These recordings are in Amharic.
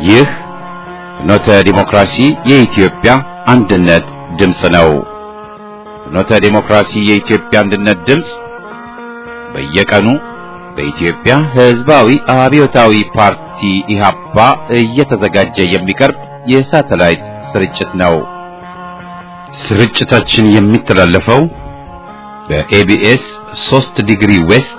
ይህ ፍኖተ ዲሞክራሲ የኢትዮጵያ አንድነት ድምፅ ነው። ፍኖተ ዲሞክራሲ የኢትዮጵያ አንድነት ድምፅ በየቀኑ በኢትዮጵያ ሕዝባዊ አብዮታዊ ፓርቲ ኢህአፓ እየተዘጋጀ የሚቀርብ የሳተላይት ስርጭት ነው። ስርጭታችን የሚተላለፈው በኤቢኤስ 3 ዲግሪ ዌስት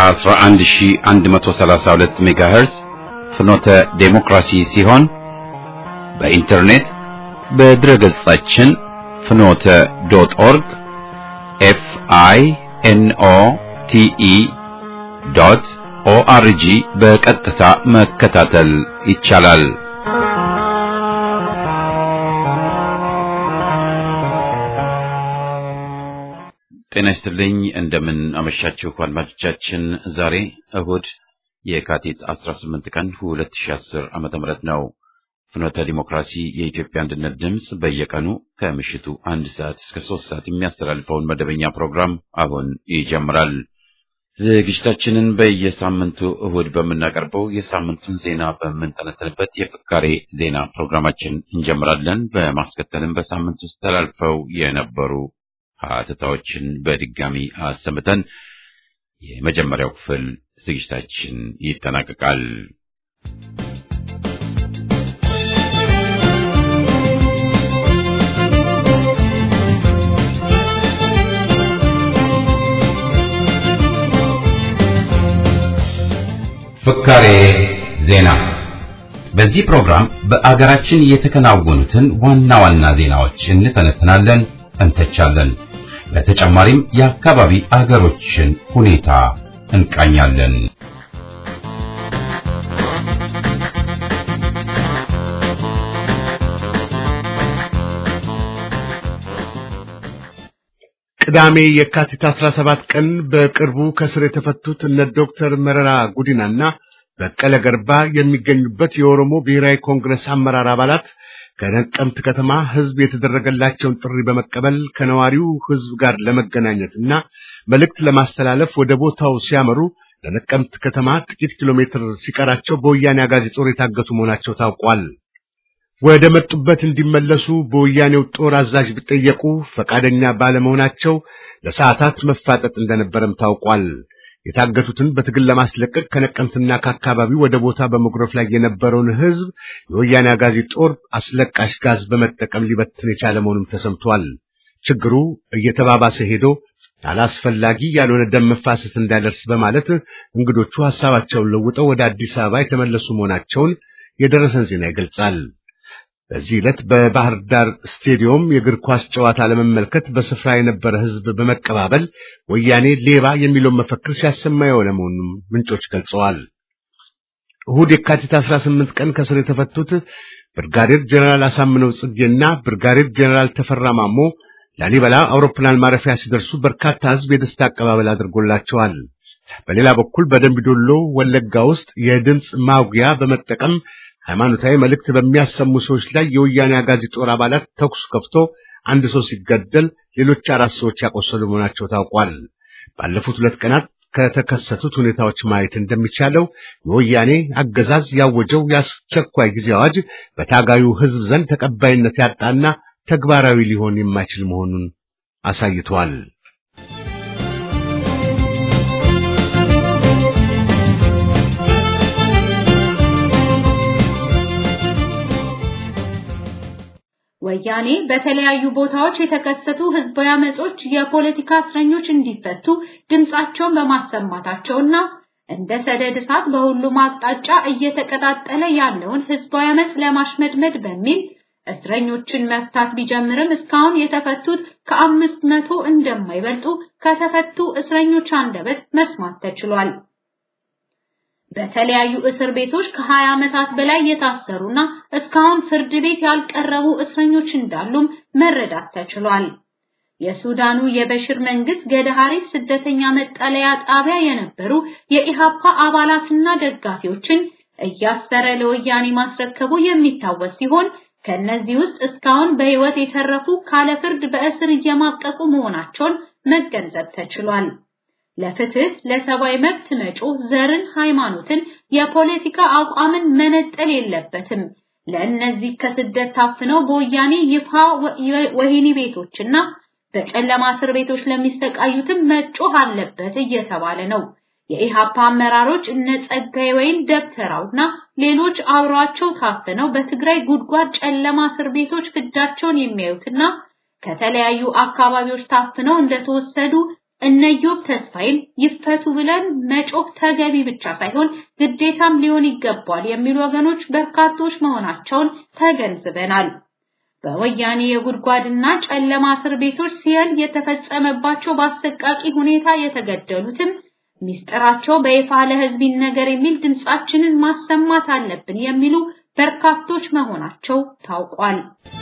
11132 ሜጋሄርዝ ፍኖተ ዴሞክራሲ ሲሆን በኢንተርኔት በድረገጻችን ፍኖተ ዶት ኦርግ ኤፍ አይ ኤን ኦ ቲ ኢ ዶት ኦአርጂ በቀጥታ መከታተል ይቻላል። ጤና ይስጥልኝ። እንደምን አመሻችሁ አድማጮቻችን። ዛሬ እሁድ የካቲት 18 ቀን 2010 ዓመተ ምህረት ነው። ፍኖተ ዲሞክራሲ የኢትዮጵያ አንድነት ድምፅ በየቀኑ ከምሽቱ አንድ ሰዓት እስከ ሶስት ሰዓት የሚያስተላልፈውን መደበኛ ፕሮግራም አሁን ይጀምራል። ዝግጅታችንን በየሳምንቱ እሁድ በምናቀርበው የሳምንቱን ዜና በምንተነተንበት የፍካሬ ዜና ፕሮግራማችን እንጀምራለን። በማስከተልም በሳምንት ውስጥ ተላልፈው የነበሩ ሀተታዎችን በድጋሚ አሰምተን የመጀመሪያው ክፍል ዝግጅታችን ይጠናቀቃል። ፍካሬ ዜና። በዚህ ፕሮግራም በአገራችን የተከናወኑትን ዋና ዋና ዜናዎች እንተነትናለን፣ እንተቻለን። በተጨማሪም የአካባቢ አገሮችን ሁኔታ እንቃኛለን። ቅዳሜ የካቲት 17 ቀን በቅርቡ ከስር የተፈቱት እነ ዶክተር መረራ ጉዲናና በቀለ ገርባ የሚገኙበት የኦሮሞ ብሔራዊ ኮንግረስ አመራር አባላት ከነቀምት ከተማ ሕዝብ የተደረገላቸውን ጥሪ በመቀበል ከነዋሪው ሕዝብ ጋር ለመገናኘትና መልእክት ለማስተላለፍ ወደ ቦታው ሲያመሩ ለነቀምት ከተማ ጥቂት ኪሎ ሜትር ሲቀራቸው በወያኔ አጋዚ ጦር የታገቱ መሆናቸው ታውቋል። ወደ መጡበት እንዲመለሱ በወያኔው ጦር አዛዥ ቢጠየቁ ፈቃደኛ ባለመሆናቸው ለሰዓታት መፋጠጥ እንደነበረም ታውቋል። የታገቱትን በትግል ለማስለቀቅ ከነቀምትና ከአካባቢው ወደ ቦታ በመጉረፍ ላይ የነበረውን ሕዝብ የወያኔ አጋዚ ጦር አስለቃሽ ጋዝ በመጠቀም ሊበትን የቻለ መሆኑም ተሰምቷል። ችግሩ እየተባባሰ ሄዶ አላስፈላጊ ያልሆነ ደም መፋሰስ እንዳይደርስ በማለት እንግዶቹ ሐሳባቸውን ለውጠው ወደ አዲስ አበባ የተመለሱ መሆናቸውን የደረሰን ዜና ይገልጻል። በዚህ ዕለት በባህር ዳር ስቴዲዮም የእግር ኳስ ጨዋታ ለመመልከት በስፍራ የነበረ ሕዝብ በመቀባበል ወያኔ ሌባ የሚለውን መፈክር ሲያሰማ የሆነ መሆኑን ምንጮች ገልጸዋል። እሁድ የካቲት 18 ቀን ከስር የተፈቱት ብርጋዴር ጀነራል አሳምነው ጽጌና ብርጋዴር ጀነራል ተፈራ ማሞ ላሊበላ አውሮፕላን ማረፊያ ሲደርሱ በርካታ ሕዝብ የደስታ አቀባበል አድርጎላቸዋል። በሌላ በኩል በደምቢዶሎ ወለጋ ውስጥ የድምፅ ማጉያ በመጠቀም ሃይማኖታዊ መልእክት በሚያሰሙ ሰዎች ላይ የወያኔ አጋዚ ጦር አባላት ተኩስ ከፍቶ አንድ ሰው ሲገደል ሌሎች አራት ሰዎች ያቆሰሉ መሆናቸው ታውቋል። ባለፉት ሁለት ቀናት ከተከሰቱት ሁኔታዎች ማየት እንደሚቻለው የወያኔ አገዛዝ ያወጀው የአስቸኳይ ጊዜ አዋጅ በታጋዩ ሕዝብ ዘንድ ተቀባይነት ያጣና ተግባራዊ ሊሆን የማይችል መሆኑን አሳይቷል። ወያኔ በተለያዩ ቦታዎች የተከሰቱ ህዝባዊ አመጾች የፖለቲካ እስረኞች እንዲፈቱ ድምጻቸውን በማሰማታቸውና እንደ ሰደድ እሳት በሁሉም አቅጣጫ እየተቀጣጠለ ያለውን ህዝባዊ አመጽ ለማሽመድመድ በሚል እስረኞችን መፍታት ቢጀምርም እስካሁን የተፈቱት ከአምስት መቶ እንደማይበልጡ ከተፈቱ እስረኞች አንደበት መስማት ተችሏል። በተለያዩ እስር ቤቶች ከ20 ዓመታት በላይ የታሰሩና እስካሁን ፍርድ ቤት ያልቀረቡ እስረኞች እንዳሉም መረዳት ተችሏል። የሱዳኑ የበሽር መንግስት ገደሃሪፍ ስደተኛ መጠለያ ጣቢያ የነበሩ የኢሃፓ አባላትና ደጋፊዎችን እያሰረ ለወያኔ ማስረከቡ የሚታወስ ሲሆን ከነዚህ ውስጥ እስካሁን በህይወት የተረፉ ካለ ፍርድ በእስር እየማቀቁ መሆናቸውን መገንዘብ ተችሏል። ለፍትህ፣ ለሰብአዊ መብት መጮህ ዘርን፣ ሃይማኖትን፣ የፖለቲካ አቋምን መነጠል የለበትም። ለእነዚህ ከስደት ታፍነው በወያኔ ይፋ ወህኒ ቤቶችና በጨለማ እስር ቤቶች ለሚሰቃዩትም መጮህ አለበት እየተባለ ነው። የኢሃፓ አመራሮች እነ ጸጋዬ ወይን ደብተራውና ሌሎች አብሯቸው ታፍነው በትግራይ ጉድጓድ ጨለማ እስር ቤቶች ፍዳቸውን የሚያዩትና ከተለያዩ አካባቢዎች ታፍነው እንደተወሰዱ እነዮብ ተስፋይም ይፈቱ ብለን መጮህ ተገቢ ብቻ ሳይሆን ግዴታም ሊሆን ይገባል የሚሉ ወገኖች በርካቶች መሆናቸውን ተገንዝበናል። በወያኔ የጉድጓድና ጨለማ እስር ቤቶች ሲያል የተፈጸመባቸው በአሰቃቂ ሁኔታ የተገደሉትም ሚስጥራቸው በይፋ ለሕዝብ ይነገር የሚል ድምጻችንን ማሰማት አለብን የሚሉ በርካቶች መሆናቸው ታውቋል።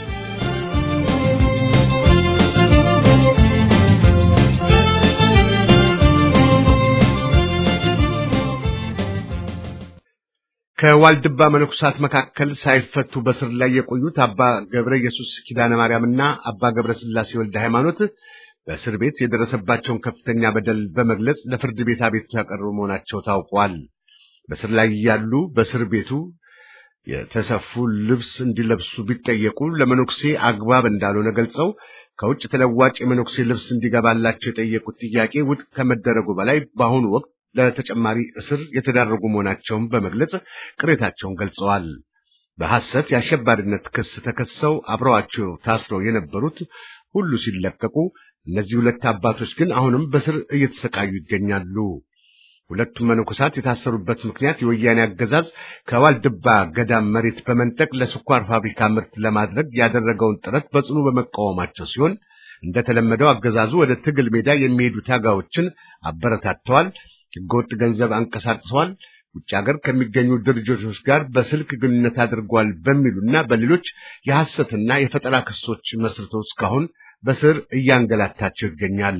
ከዋልድባ መነኩሳት መካከል ሳይፈቱ በስር ላይ የቆዩት አባ ገብረ ኢየሱስ ኪዳነ ማርያምና አባ ገብረ ስላሴ ወልደ ሃይማኖት በእስር ቤት የደረሰባቸውን ከፍተኛ በደል በመግለጽ ለፍርድ ቤት አቤቱታ ያቀረቡ መሆናቸው ታውቋል። በስር ላይ ያሉ በእስር ቤቱ የተሰፉ ልብስ እንዲለብሱ ቢጠየቁ ለመነኩሴ አግባብ እንዳልሆነ ገልጸው ከውጭ ተለዋጭ የመነኩሴ ልብስ እንዲገባላቸው የጠየቁት ጥያቄ ውድቅ ከመደረጉ በላይ በአሁኑ ወቅት ለተጨማሪ እስር የተዳረጉ መሆናቸውን በመግለጽ ቅሬታቸውን ገልጸዋል። በሐሰት የአሸባሪነት ክስ ተከሰው አብረዋቸው ታስረው የነበሩት ሁሉ ሲለቀቁ፣ እነዚህ ሁለት አባቶች ግን አሁንም በስር እየተሰቃዩ ይገኛሉ። ሁለቱም መነኮሳት የታሰሩበት ምክንያት የወያኔ አገዛዝ ከዋልድባ ገዳም መሬት በመንጠቅ ለስኳር ፋብሪካ ምርት ለማድረግ ያደረገውን ጥረት በጽኑ በመቃወማቸው ሲሆን እንደተለመደው አገዛዙ ወደ ትግል ሜዳ የሚሄዱ ታጋዮችን አበረታተዋል፣ ህገወጥ ገንዘብ አንቀሳቅሰዋል፣ ውጭ ሀገር ከሚገኙ ድርጅቶች ጋር በስልክ ግንኙነት አድርጓል በሚሉና በሌሎች የሐሰትና የፈጠራ ክሶች መስርቶ እስካሁን በስር እያንገላታቸው ይገኛል።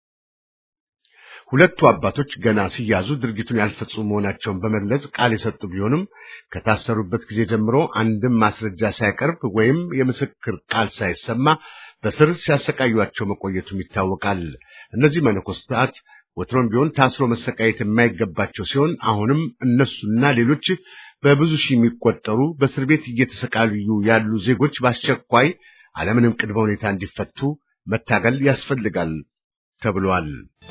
ሁለቱ አባቶች ገና ሲያዙ ድርጊቱን ያልፈጸሙ መሆናቸውን በመግለጽ ቃል የሰጡ ቢሆንም ከታሰሩበት ጊዜ ጀምሮ አንድም ማስረጃ ሳይቀርብ ወይም የምስክር ቃል ሳይሰማ በስር ሲያሰቃዩቸው መቆየቱም ይታወቃል። እነዚህ መነኮሳት ወትሮም ቢሆን ታስሮ መሰቃየት የማይገባቸው ሲሆን አሁንም እነሱና ሌሎች በብዙ ሺህ የሚቆጠሩ በእስር ቤት እየተሰቃዩ ያሉ ዜጎች በአስቸኳይ አለምንም ቅድመ ሁኔታ እንዲፈቱ መታገል ያስፈልጋል ተብሏል።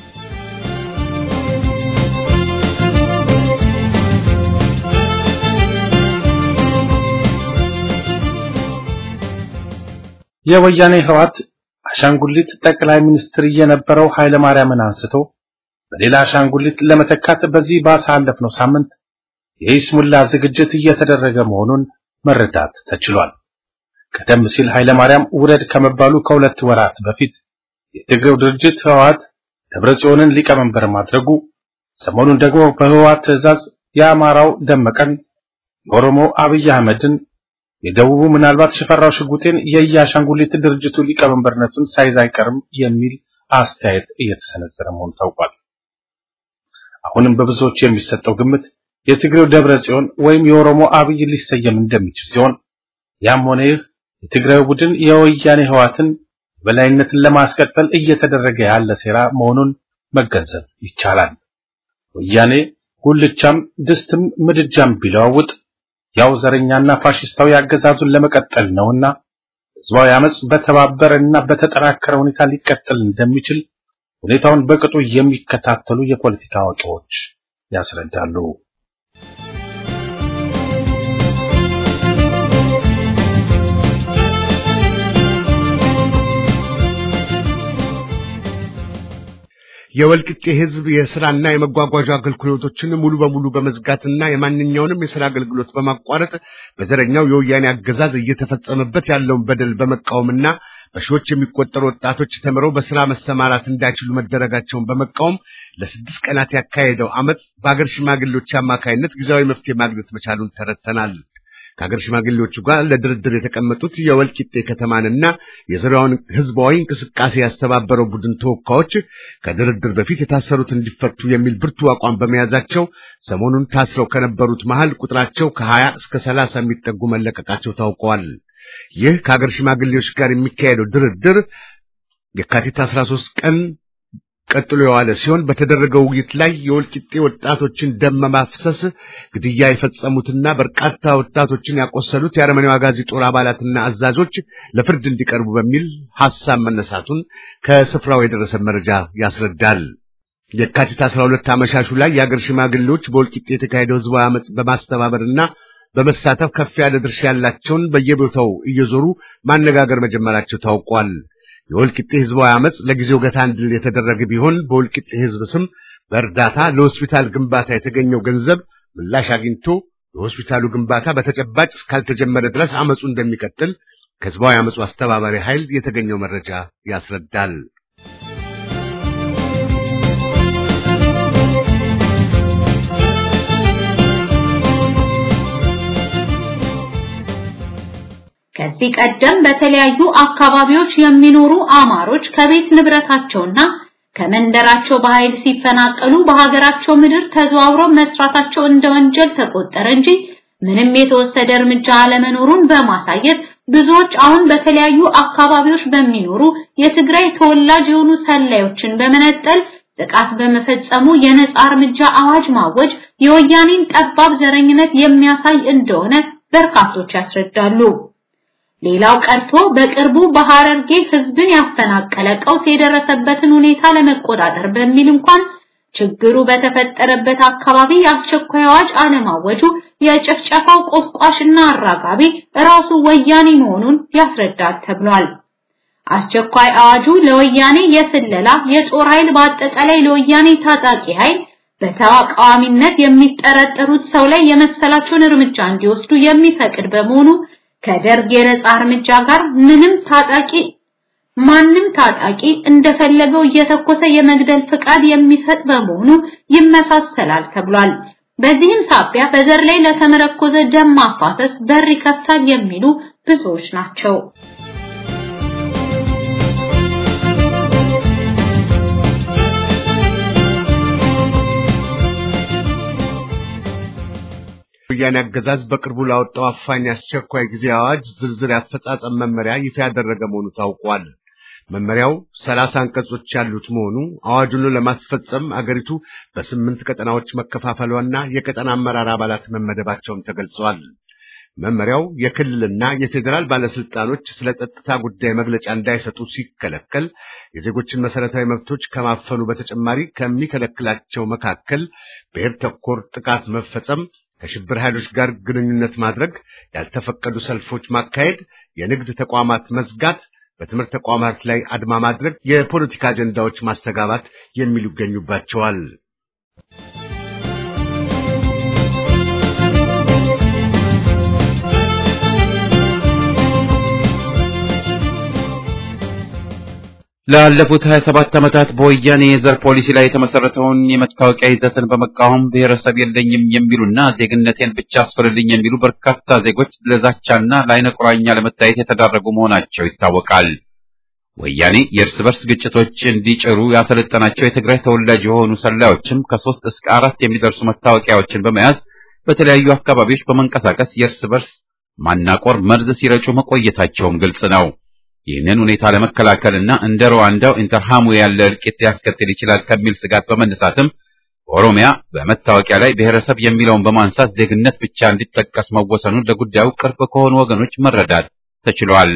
የወያኔ ህዋት አሻንጉሊት ጠቅላይ ሚኒስትር የነበረው ኃይለ ማርያምን አንስቶ በሌላ አሻንጉሊት ለመተካት በዚህ ባሳለፍነው ሳምንት የይስሙላ ዝግጅት እየተደረገ መሆኑን መረዳት ተችሏል። ቀደም ሲል ኃይለ ማርያም ውረድ ከመባሉ ከሁለት ወራት በፊት የትግሬው ድርጅት ህወሓት ደብረጽዮንን ሊቀመንበር ማድረጉ፣ ሰሞኑን ደግሞ በህወሓት ትዕዛዝ የአማራው ደመቀን፣ የኦሮሞ አብይ አህመድን፣ የደቡቡ ምናልባት ሽፈራው ሽጉጤን የየአሻንጉሊት ድርጅቱ ሊቀመንበርነቱን ሳይዝ አይቀርም የሚል አስተያየት እየተሰነዘረ መሆኑ ታውቋል። አሁንም በብዙዎች የሚሰጠው ግምት የትግሬው ደብረ ጽዮን ወይም የኦሮሞ አብይ ሊሰየም እንደሚችል ሲሆን ያም ሆነ ይህ የትግራይ ቡድን የወያኔ ህዋትን በላይነትን ለማስቀጠል እየተደረገ ያለ ሴራ መሆኑን መገንዘብ ይቻላል። ወያኔ ጉልቻም ድስትም ምድጃም ቢለዋውጥ ያው ዘረኛና ፋሽስታዊ አገዛዙን ለመቀጠል ነውና ህዝባዊ አመጽ በተባበረና በተጠናከረ ሁኔታ ሊቀጥል እንደሚችል ሁኔታውን በቅጡ የሚከታተሉ የፖለቲካ አዋቂዎች ያስረዳሉ። የወልቂጤ ህዝብ የስራና የመጓጓዣ አገልግሎቶችን ሙሉ በሙሉ በመዝጋትና የማንኛውንም የስራ አገልግሎት በማቋረጥ በዘረኛው የወያኔ አገዛዝ እየተፈጸመበት ያለውን በደል በመቃወምና በሺዎች የሚቆጠሩ ወጣቶች ተምረው በስራ መሰማራት እንዳይችሉ መደረጋቸውን በመቃወም ለስድስት ቀናት ያካሄደው አመፅ በአገር ሽማግሌዎች አማካይነት ጊዜያዊ መፍትሄ ማግኘት መቻሉን ተረድተናል። ከሀገር ሽማግሌዎቹ ጋር ለድርድር የተቀመጡት የወልቂጤ ከተማንና የዙሪያውን ህዝባዊ እንቅስቃሴ ያስተባበረው ቡድን ተወካዮች ከድርድር በፊት የታሰሩት እንዲፈቱ የሚል ብርቱ አቋም በመያዛቸው ሰሞኑን ታስረው ከነበሩት መሃል ቁጥራቸው ከሀያ እስከ ሰላሳ የሚጠጉ መለቀቃቸው ታውቀዋል። ይህ ከሀገር ሽማግሌዎች ጋር የሚካሄደው ድርድር የካቲት 13 ቀን ቀጥሎ የዋለ ሲሆን በተደረገው ውይይት ላይ የወልቂጤ ወጣቶችን ደም በማፍሰስ ግድያ የፈጸሙትና በርካታ ወጣቶችን ያቆሰሉት የአረመኔው አጋዚ ጦር አባላትና አዛዦች ለፍርድ እንዲቀርቡ በሚል ሐሳብ መነሳቱን ከስፍራው የደረሰ መረጃ ያስረዳል። የካቲት 12 አመሻሹ ላይ የአገር ሽማግሌዎች በወልቂጤ የተካሄደው ህዝባዊ አመጽ በማስተባበርና በመሳተፍ ከፍ ያለ ድርሻ ያላቸውን በየቦታው እየዞሩ ማነጋገር መጀመራቸው ታውቋል። የወልቂጤ ህዝባዊ አመጽ ለጊዜው ገታ እንዲል የተደረገ ቢሆን በወልቂጤ ህዝብ ስም በእርዳታ ለሆስፒታል ግንባታ የተገኘው ገንዘብ ምላሽ አግኝቶ የሆስፒታሉ ግንባታ በተጨባጭ እስካልተጀመረ ድረስ አመጹ እንደሚቀጥል ከህዝባዊ አመጹ አስተባባሪ ኃይል የተገኘው መረጃ ያስረዳል። ከዚህ ቀደም በተለያዩ አካባቢዎች የሚኖሩ አማሮች ከቤት ንብረታቸውና ከመንደራቸው በኃይል ሲፈናቀሉ በሀገራቸው ምድር ተዘዋውረው መስራታቸው እንደ ወንጀል ተቆጠረ እንጂ ምንም የተወሰደ እርምጃ አለመኖሩን በማሳየት ብዙዎች አሁን በተለያዩ አካባቢዎች በሚኖሩ የትግራይ ተወላጅ የሆኑ ሰላዮችን በመነጠል ጥቃት በመፈጸሙ የነጻ እርምጃ አዋጅ ማወጅ የወያኔን ጠባብ ዘረኝነት የሚያሳይ እንደሆነ በርካቶች ያስረዳሉ። ሌላው ቀርቶ በቅርቡ በሐረርጌ ህዝብን ያፈናቀለ ቀውስ የደረሰበትን ሁኔታ ለመቆጣጠር በሚል እንኳን ችግሩ በተፈጠረበት አካባቢ የአስቸኳይ አዋጅ አለማወጁ የጭፍጨፋው ቆስቋሽና አራጋቢ ራሱ ወያኔ መሆኑን ያስረዳል ተብሏል። አስቸኳይ አዋጁ ለወያኔ የስለላ የጦር ኃይል በአጠቃላይ ለወያኔ ታጣቂ ኃይል በተቃዋሚነት የሚጠረጠሩት ሰው ላይ የመሰላቸውን እርምጃ እንዲወስዱ የሚፈቅድ በመሆኑ ከደርግ የነጻ እርምጃ ጋር ምንም ታጣቂ ማንም ታጣቂ እንደፈለገው እየተኮሰ የመግደል ፍቃድ የሚሰጥ በመሆኑ ይመሳሰላል ተብሏል። በዚህም ሳቢያ በዘር ላይ ለተመረኮዘ ደም ማፋሰስ በር ይከፍታል የሚሉ ብዙዎች ናቸው። ወያኔ አገዛዝ በቅርቡ ላወጣው አፋኝ አስቸኳይ ጊዜ አዋጅ ዝርዝር ያፈጻጸም መመሪያ ይፋ ያደረገ መሆኑ ታውቋል። መመሪያው ሰላሳ አንቀጾች ያሉት መሆኑ አዋጁን ለማስፈጸም አገሪቱ በስምንት ቀጠናዎች መከፋፈሏና የቀጠና አመራር አባላት መመደባቸውም ተገልጿል። መመሪያው የክልልና የፌዴራል ባለስልጣኖች ስለ ጸጥታ ጉዳይ መግለጫ እንዳይሰጡ ሲከለከል የዜጎችን መሰረታዊ መብቶች ከማፈኑ በተጨማሪ ከሚከለክላቸው መካከል ብሔር ተኮር ጥቃት መፈጸም ከሽብር ኃይሎች ጋር ግንኙነት ማድረግ፣ ያልተፈቀዱ ሰልፎች ማካሄድ፣ የንግድ ተቋማት መዝጋት፣ በትምህርት ተቋማት ላይ አድማ ማድረግ፣ የፖለቲካ አጀንዳዎች ማስተጋባት የሚሉ ይገኙባቸዋል። ላለፉት 27 ዓመታት በወያኔ የዘር ፖሊሲ ላይ የተመሰረተውን የመታወቂያ ይዘትን በመቃወም ብሔረሰብ የለኝም የሚሉና ዜግነቴን ብቻ አስፍርልኝ የሚሉ በርካታ ዜጎች ለዛቻና ለዓይነ ቁራኛ ለመታየት የተዳረጉ መሆናቸው ይታወቃል። ወያኔ የእርስ በርስ ግጭቶች እንዲጭሩ ያሰለጠናቸው የትግራይ ተወላጅ የሆኑ ሰላዮችም ከሶስት እስከ አራት የሚደርሱ መታወቂያዎችን በመያዝ በተለያዩ አካባቢዎች በመንቀሳቀስ የእርስ በርስ ማናቆር መርዝ ሲረጩ መቆየታቸውም ግልጽ ነው። ይህንን ሁኔታ ለመከላከልና እንደ ሩዋንዳው ኢንተርሃሙ ያለ እልቂት ሊያስከትል ይችላል ከሚል ስጋት በመነሳትም በኦሮሚያ በመታወቂያ ላይ ብሔረሰብ የሚለውን በማንሳት ዜግነት ብቻ እንዲጠቀስ መወሰኑን ለጉዳዩ ቅርብ ከሆኑ ወገኖች መረዳት ተችሏል።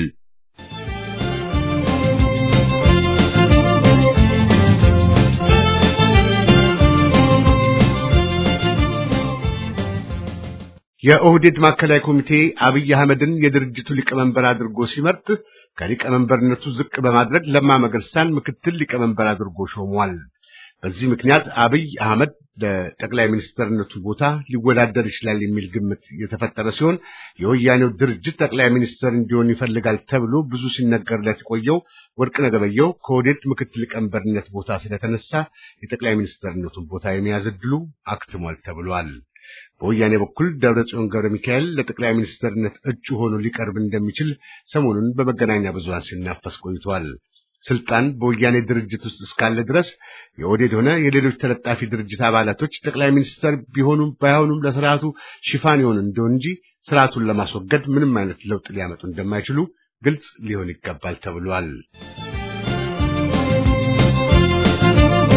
የኦህዴድ ማዕከላዊ ኮሚቴ አብይ አህመድን የድርጅቱ ሊቀመንበር አድርጎ ሲመርጥ ከሊቀመንበርነቱ ዝቅ በማድረግ ለማ መገርሳን ምክትል ሊቀመንበር አድርጎ ሾሟል። በዚህ ምክንያት አብይ አህመድ ለጠቅላይ ሚኒስትርነቱ ቦታ ሊወዳደር ይችላል የሚል ግምት የተፈጠረ ሲሆን የወያኔው ድርጅት ጠቅላይ ሚኒስትር እንዲሆን ይፈልጋል ተብሎ ብዙ ሲነገርለት የቆየው ወርቅነህ ገበየሁ ከኦህዴድ ምክትል ሊቀመንበርነት ቦታ ስለተነሳ የጠቅላይ ሚኒስትርነቱን ቦታ የመያዝ ዕድሉ አክትሟል ተብሏል። በወያኔ በኩል ደብረጽዮን ገብረ ሚካኤል ለጠቅላይ ሚኒስትርነት እጩ ሆኖ ሊቀርብ እንደሚችል ሰሞኑን በመገናኛ ብዙሃን ሲናፈስ ቆይቷል። ስልጣን በወያኔ ድርጅት ውስጥ እስካለ ድረስ የኦህዴድ ሆነ የሌሎች ተለጣፊ ድርጅት አባላቶች ጠቅላይ ሚኒስትር ቢሆኑም ባይሆኑም ለስርዓቱ ሽፋን ይሆን እንደሆን እንጂ ስርዓቱን ለማስወገድ ምንም አይነት ለውጥ ሊያመጡ እንደማይችሉ ግልጽ ሊሆን ይገባል ተብሏል።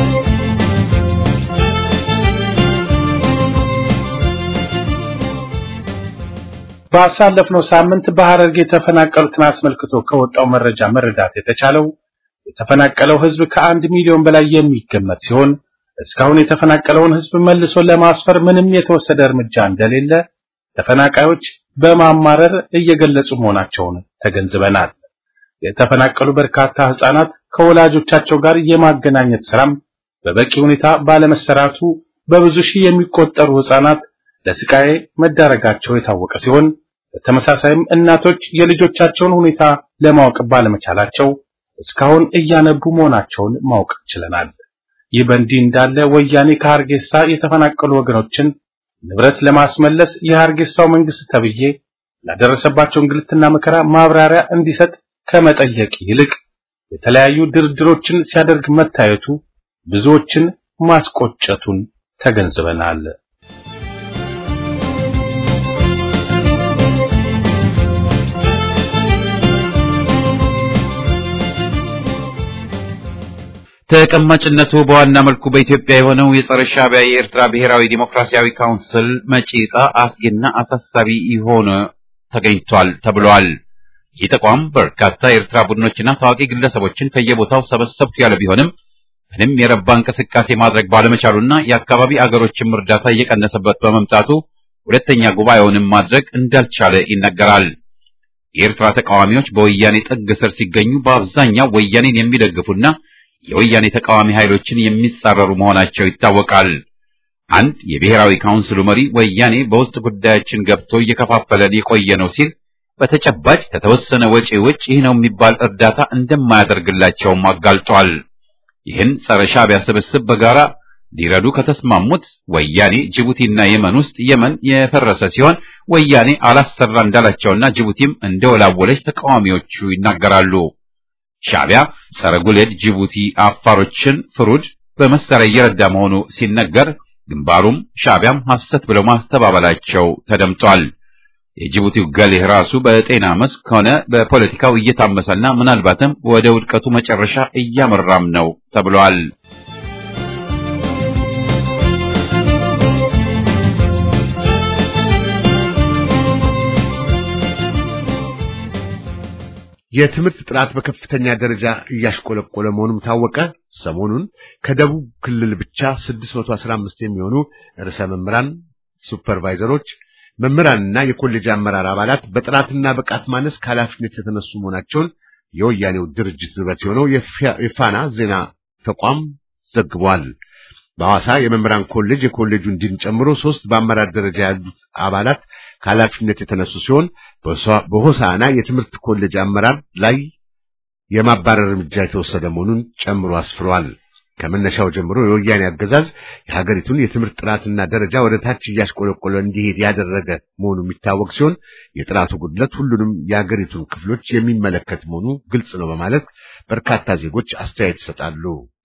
ባሳለፍነው ሳምንት በሐረርጌ የተፈናቀሉትን አስመልክቶ ከወጣው መረጃ መረዳት የተቻለው የተፈናቀለው ህዝብ ከአንድ ሚሊዮን በላይ የሚገመት ሲሆን እስካሁን የተፈናቀለውን ህዝብ መልሶ ለማስፈር ምንም የተወሰደ እርምጃ እንደሌለ ተፈናቃዮች በማማረር እየገለጹ መሆናቸውን ተገንዝበናል። የተፈናቀሉ በርካታ ህጻናት ከወላጆቻቸው ጋር የማገናኘት ስራም በበቂ ሁኔታ ባለመሰራቱ በብዙ ሺህ የሚቆጠሩ ህጻናት ለስቃይ መዳረጋቸው የታወቀ ሲሆን በተመሳሳይም እናቶች የልጆቻቸውን ሁኔታ ለማወቅ ባለመቻላቸው እስካሁን እያነቡ መሆናቸውን ማወቅ ችለናል። ይህ በእንዲህ እንዳለ ወያኔ ከሀርጌሳ የተፈናቀሉ ወገኖችን ንብረት ለማስመለስ የሀርጌሳው መንግስት ተብዬ ላደረሰባቸው እንግልትና መከራ ማብራሪያ እንዲሰጥ ከመጠየቅ ይልቅ የተለያዩ ድርድሮችን ሲያደርግ መታየቱ ብዙዎችን ማስቆጨቱን ተገንዝበናል። ተቀማጭነቱ በዋና መልኩ በኢትዮጵያ የሆነው የጸረ ሻዕቢያ የኤርትራ ብሔራዊ ዲሞክራሲያዊ ካውንስል መጪ ዕጣ አስጊና አሳሳቢ የሆነ ተገኝቷል ተብሏል። ይህ ተቋም በርካታ የኤርትራ ቡድኖችና ታዋቂ ግለሰቦችን ከየቦታው ሰበሰብኩ ያለ ቢሆንም ምንም የረባ እንቅስቃሴ ማድረግ ባለመቻሉና የአካባቢ አገሮችም እርዳታ እየቀነሰበት በመምጣቱ ሁለተኛ ጉባኤውንም ማድረግ እንዳልቻለ ይነገራል። የኤርትራ ተቃዋሚዎች በወያኔ ጥግ ስር ሲገኙ በአብዛኛው ወያኔን የሚደግፉና የወያኔ ተቃዋሚ ኃይሎችን የሚጻረሩ መሆናቸው ይታወቃል። አንድ የብሔራዊ ካውንስሉ መሪ ወያኔ በውስጥ ጉዳያችን ገብቶ እየከፋፈለን የቆየ ነው ሲል በተጨባጭ ከተወሰነ ወጪ ውጭ ይህ ነው የሚባል እርዳታ እንደማያደርግላቸውም አጋልጧል። ይህን ጸረ ሻዕቢያ ስብስብ በጋራ ሊረዱ ከተስማሙት ወያኔ ጅቡቲና የመን ውስጥ የመን የፈረሰ ሲሆን ወያኔ አላሰራ እንዳላቸውና ጅቡቲም እንደወላወለች ተቃዋሚዎቹ ይናገራሉ። ሻዕቢያ ጸረ ጉሌድ ጅቡቲ አፋሮችን ፍሩድ በመሳሪያ እየረዳ መሆኑ ሲነገር ግንባሩም ሻዕቢያም ሐሰት ብለው ማስተባበላቸው ተደምጧል። የጅቡቲው ገሌህ ራሱ በጤና መስክ ሆነ በፖለቲካው እየታመሰና ምናልባትም ወደ ውድቀቱ መጨረሻ እያመራም ነው ተብሏል። የትምህርት ጥራት በከፍተኛ ደረጃ እያሽቆለቆለ መሆኑም ታወቀ። ሰሞኑን ከደቡብ ክልል ብቻ 615 የሚሆኑ ርዕሰ መምህራን፣ ሱፐርቫይዘሮች፣ መምህራንና የኮሌጅ አመራር አባላት በጥራትና ብቃት ማነስ ከኃላፊነት የተነሱ መሆናቸውን የወያኔው ድርጅት ንብረት የሆነው የፋና ዜና ተቋም ዘግቧል። በሐዋሳ የመምህራን ኮሌጅ የኮሌጁን ዲን ጨምሮ ሶስት በአመራር ደረጃ ያሉት አባላት ከኃላፊነት የተነሱ ሲሆን በሆሳና የትምህርት ኮሌጅ አመራር ላይ የማባረር እርምጃ የተወሰደ መሆኑን ጨምሮ አስፍሯል። ከመነሻው ጀምሮ የወያኔ አገዛዝ የሀገሪቱን የትምህርት ጥራትና ደረጃ ወደ ታች እያሽቆለቆለ እንዲሄድ ያደረገ መሆኑ የሚታወቅ ሲሆን የጥራቱ ጉድለት ሁሉንም የሀገሪቱን ክፍሎች የሚመለከት መሆኑ ግልጽ ነው በማለት በርካታ ዜጎች አስተያየት ይሰጣሉ።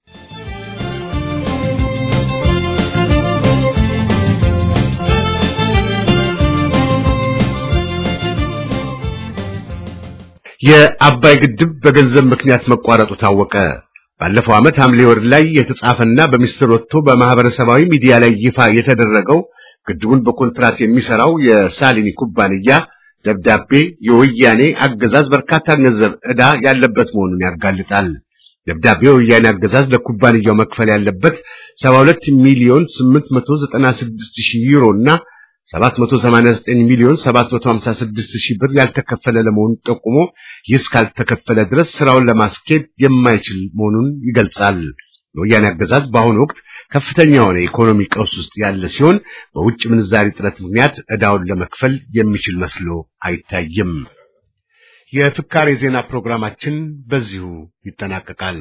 የአባይ ግድብ በገንዘብ ምክንያት መቋረጡ ታወቀ። ባለፈው ዓመት ሐምሌ ወር ላይ የተጻፈና በሚስጥር ወጥቶ በማህበረሰባዊ ሚዲያ ላይ ይፋ የተደረገው ግድቡን በኮንትራት የሚሰራው የሳሊኒ ኩባንያ ደብዳቤ የወያኔ አገዛዝ በርካታ ገንዘብ ዕዳ ያለበት መሆኑን ያጋልጣል። ደብዳቤው የወያኔ አገዛዝ ለኩባንያው መክፈል ያለበት 72 ሚሊዮን 896 ሺህ ዩሮ እና 789 ሚሊዮን 756 ሺህ ብር ያልተከፈለ ለመሆኑ ጠቁሞ ይህ እስካልተከፈለ ድረስ ስራውን ለማስኬድ የማይችል መሆኑን ይገልጻል። የወያኔ አገዛዝ በአሁኑ ወቅት ከፍተኛ የሆነ ኢኮኖሚ ቀውስ ውስጥ ያለ ሲሆን በውጭ ምንዛሪ እጥረት ምክንያት ዕዳውን ለመክፈል የሚችል መስሎ አይታይም። የፍካሬ ዜና ፕሮግራማችን በዚሁ ይጠናቀቃል።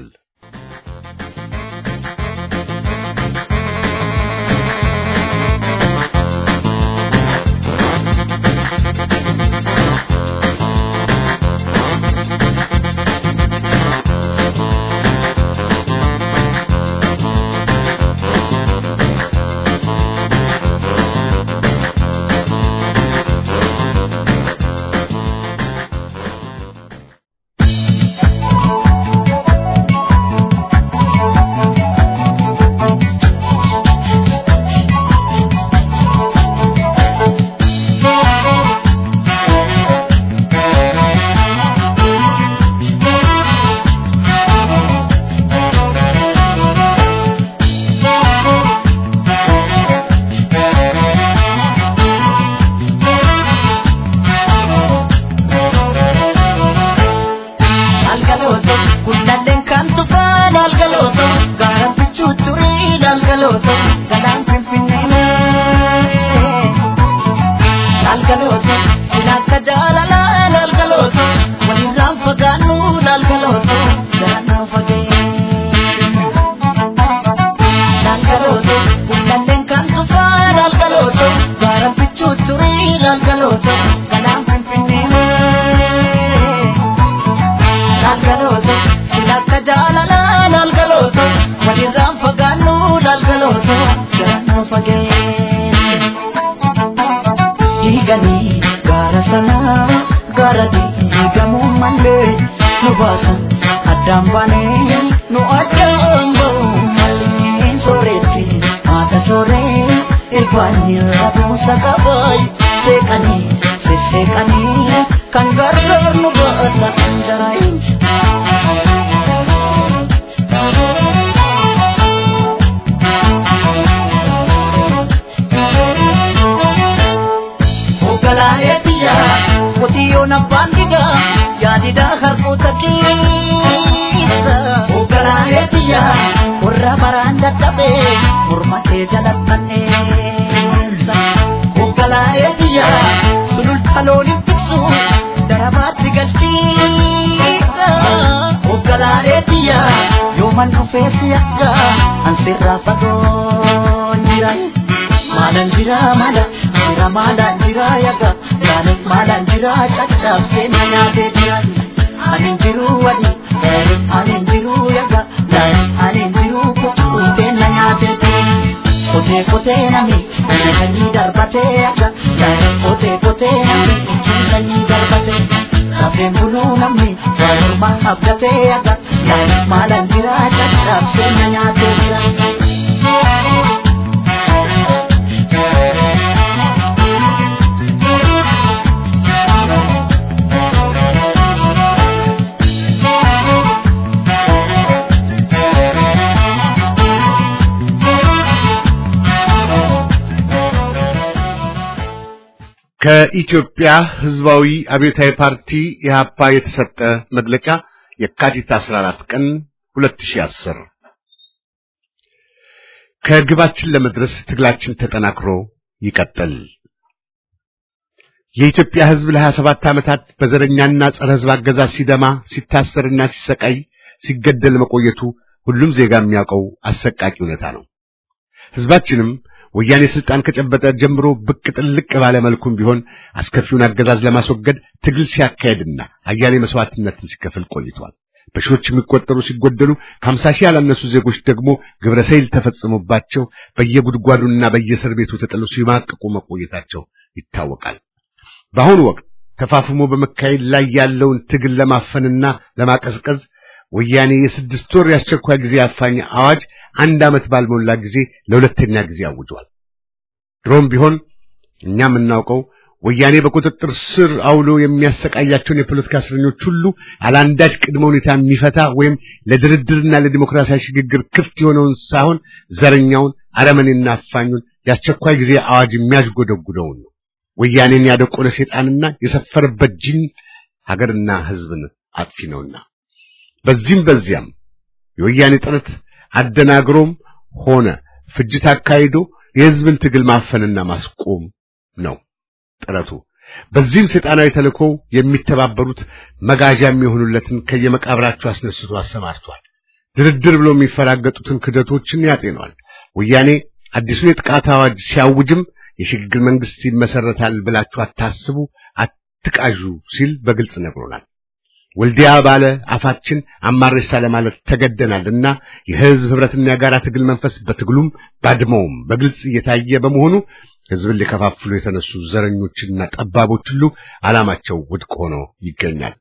afaanii rabuusa qabaay seeqanii sisseeqanii kan gargaar nu baata anjaraayin. Ogalaayee biyyaa qotiyyoon abbaan didaa yaadidaa harkoota keessa. Ogalaayee biyyaa warra baraan dadhabee morma kee jalattanneessa. Ogalaayee biyyaa sululta looniin tiksu darabaatti galchiisa. Ogalaayee biyyaa yooman dhufee si akka ansirraa fagoo jira. Maalan jira maala jira maalan jira yaga maalan maalan jira caccabsee na nyaatee jira. Ani jiru wadi ani jiru yaga ani jiru kutuutee na nyaatee jira. Kotee kotee nami sanyii darbatee yaga kotee kotee nami sanyii darbatee. Kafeen buluu namni morma abdatee yaga maalan jira caccabsee na nyaatee jira. ከኢትዮጵያ ሕዝባዊ አብዮታዊ ፓርቲ ኢህአፓ የተሰጠ መግለጫ የካቲት 14 ቀን 2010 ከግባችን ለመድረስ ትግላችን ተጠናክሮ ይቀጥል። የኢትዮጵያ ሕዝብ ለ27 ዓመታት በዘረኛና ጸረ ሕዝብ አገዛዝ ሲደማ፣ ሲታሰርና ሲሰቃይ፣ ሲገደል መቆየቱ ሁሉም ዜጋ የሚያውቀው አሰቃቂ እውነታ ነው። ሕዝባችንም ወያኔ ስልጣን ከጨበጠ ጀምሮ ብቅ ጥልቅ ባለ መልኩም ቢሆን አስከፊውን አገዛዝ ለማስወገድ ትግል ሲያካሄድና አያሌ መስዋዕትነትን ሲከፍል ቆይቷል። በሺዎች የሚቆጠሩ ሲጎደሉ ከሀምሳ ሺህ ያላነሱ ዜጎች ደግሞ ግብረ ሰይል ተፈጽሞባቸው በየጉድጓዱና በየእስር ቤቱ ተጥለው ሲማቅቁ መቆየታቸው ይታወቃል። በአሁኑ ወቅት ተፋፍሞ በመካሄድ ላይ ያለውን ትግል ለማፈንና ለማቀዝቀዝ ወያኔ የስድስት ወር የአስቸኳይ ጊዜ አፋኝ አዋጅ አንድ ዓመት ባልሞላ ጊዜ ለሁለተኛ ጊዜ አውጇል። ድሮም ቢሆን እኛ የምናውቀው ወያኔ በቁጥጥር ስር አውሎ የሚያሰቃያቸውን የፖለቲካ እስረኞች ሁሉ አላንዳች ቅድመ ሁኔታ የሚፈታ ወይም ለድርድርና ለዲሞክራሲያዊ ሽግግር ክፍት የሆነውን ሳይሆን ዘረኛውን አረመኔና አፋኙን የአስቸኳይ ጊዜ አዋጅ የሚያስጎደጉደውን ነው። ወያኔን ያደቆነ ሴጣንና የሰፈረበት ጅን ሀገርና ሕዝብን አጥፊ ነውና በዚህም በዚያም የወያኔ ጥረት አደናግሮም ሆነ ፍጅት አካሂዶ የሕዝብን ትግል ማፈንና ማስቆም ነው ጥረቱ። በዚህም ሰይጣናዊ ተልእኮ የሚተባበሩት መጋዣ የሚሆኑለትን ከየመቃብራቸው አስነስቶ አሰማርቷል። ድርድር ብሎ የሚፈራገጡትን ክደቶችን ያጤኗል። ወያኔ አዲሱን የጥቃት አዋጅ ሲያውጅም የሽግግር መንግስት ይመሰረታል ብላችሁ አታስቡ፣ አትቃዡ ሲል በግልጽ ነግሮናል። ወልዲያ ባለ አፋችን አማሬሳ ለማለት ተገደናልና የህዝብ ህብረትና የጋራ ትግል መንፈስ በትግሉም ባድመውም በግልጽ እየታየ በመሆኑ ህዝብን ሊከፋፍሉ የተነሱ ዘረኞችና ጠባቦች ሁሉ ዓላማቸው ውድቅ ሆኖ ይገኛል።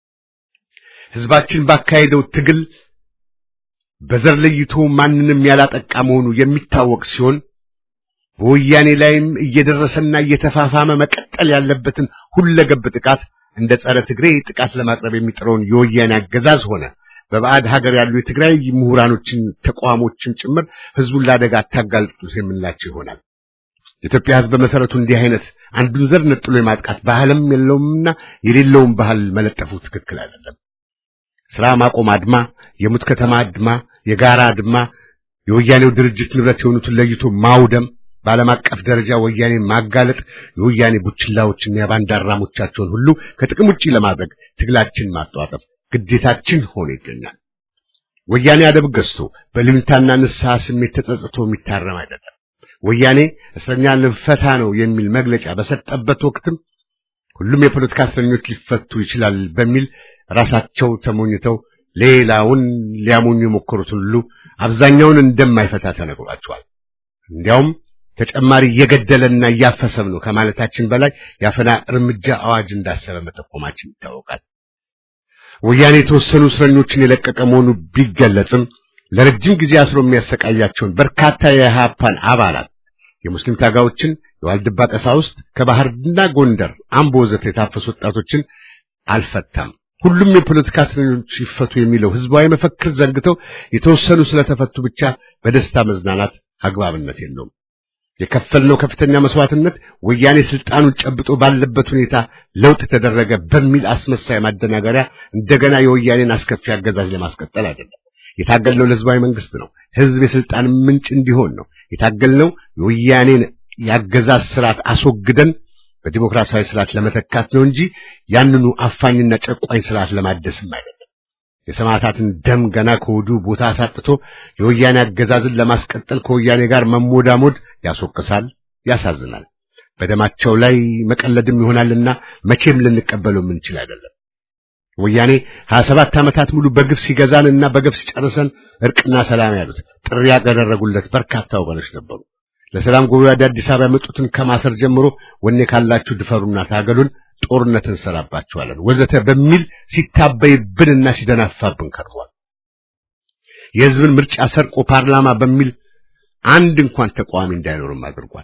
ህዝባችን ባካሄደው ትግል በዘር ለይቶ ማንንም ያላጠቃ መሆኑ የሚታወቅ ሲሆን በወያኔ ላይም እየደረሰና እየተፋፋመ መቀጠል ያለበትን ሁለገብ ጥቃት እንደ ጸረ ትግሬ ጥቃት ለማቅረብ የሚጥረውን የወያኔ አገዛዝ ሆነ በባዕድ ሀገር ያሉ የትግራይ ምሁራኖችን ተቋሞችን ጭምር ህዝቡን ለአደጋ አታጋልጡት የምንላቸው ይሆናል። የኢትዮጵያ ህዝብ በመሰረቱ እንዲህ አይነት አንዱን ዘር ነጥሎ የማጥቃት ባህልም የለውምና የሌለውን ባህል መለጠፉ ትክክል አይደለም። ስራ ማቆም አድማ፣ የሙት ከተማ አድማ፣ የጋራ አድማ፣ የወያኔው ድርጅት ንብረት የሆኑትን ለይቶ ማውደም በዓለም አቀፍ ደረጃ ወያኔን ማጋለጥ የወያኔ ቡችላዎችና የባንዳ አራሞቻቸውን ሁሉ ከጥቅም ውጪ ለማድረግ ትግላችን ማጧጠፍ ግዴታችን ሆኖ ይገኛል። ወያኔ አደብ ገዝቶ በልምታና ንስሐ ስሜት ተጸጽቶ የሚታረም አይደለም። ወያኔ እስረኛ ልንፈታ ነው የሚል መግለጫ በሰጠበት ወቅትም ሁሉም የፖለቲካ እስረኞች ሊፈቱ ይችላል በሚል ራሳቸው ተሞኝተው ሌላውን ሊያሞኙ የሞከሩትን ሁሉ አብዛኛውን እንደማይፈታ ተነግሯቸዋል። እንዲያውም ተጨማሪ እየገደለና እያፈሰም ነው ከማለታችን በላይ የአፈና እርምጃ አዋጅ እንዳሰበ መጠቆማችን ይታወቃል። ወያኔ የተወሰኑ እስረኞችን የለቀቀ መሆኑ ቢገለጽም ለረጅም ጊዜ አስሮ የሚያሰቃያቸውን በርካታ የኢህአፓን አባላት የሙስሊም ታጋዮችን፣ የዋልድባ ቀሳውስት፣ ከባህርና ጎንደር፣ አምቦ ወዘተ የታፈሱ ወጣቶችን አልፈታም። ሁሉም የፖለቲካ እስረኞች ይፈቱ የሚለው ህዝባዊ መፈክር ዘንግተው የተወሰኑ ስለተፈቱ ብቻ በደስታ መዝናናት አግባብነት የለውም። የከፈልነው ከፍተኛ መስዋዕትነት ወያኔ ስልጣኑን ጨብጦ ባለበት ሁኔታ ለውጥ ተደረገ በሚል አስመሳይ ማደናገሪያ እንደገና የወያኔን አስከፊ አገዛዝ ለማስቀጠል አይደለም። የታገልነው ለህዝባዊ መንግስት ነው። ህዝብ የስልጣን ምንጭ እንዲሆን ነው የታገልነው። የወያኔን የአገዛዝ ስርዓት አስወግደን በዲሞክራሲያዊ ስርዓት ለመተካት ነው እንጂ ያንኑ አፋኝና ጨቋኝ ስርዓት ለማደስም አይደለም። የሰማዕታትን ደም ገና ከወዲሁ ቦታ አሳጥቶ የወያኔ አገዛዝን ለማስቀጠል ከወያኔ ጋር መሞዳሞድ ያስወቅሳል፣ ያሳዝናል። በደማቸው ላይ መቀለድም ይሆናልና መቼም ልንቀበለው የምንችል አይደለም። ወያኔ ሀያ ሰባት ዓመታት ሙሉ በግፍ ሲገዛንና በግፍ ሲጨርሰን እርቅና ሰላም ያሉት ጥሪ ያደረጉለት በርካታ ወገኖች ነበሩ። ለሰላም ጉባኤ ወደ አዲስ አበባ የመጡትን ከማሰር ጀምሮ ወኔ ካላችሁ ድፈሩና ታገሉን፣ ጦርነት እንሰራባችኋለን ወዘተ በሚል ሲታበይብንና ሲደናፋብን ከርሟል። የህዝብን ምርጫ ሰርቆ ፓርላማ በሚል አንድ እንኳን ተቃዋሚ እንዳይኖርም አድርጓል።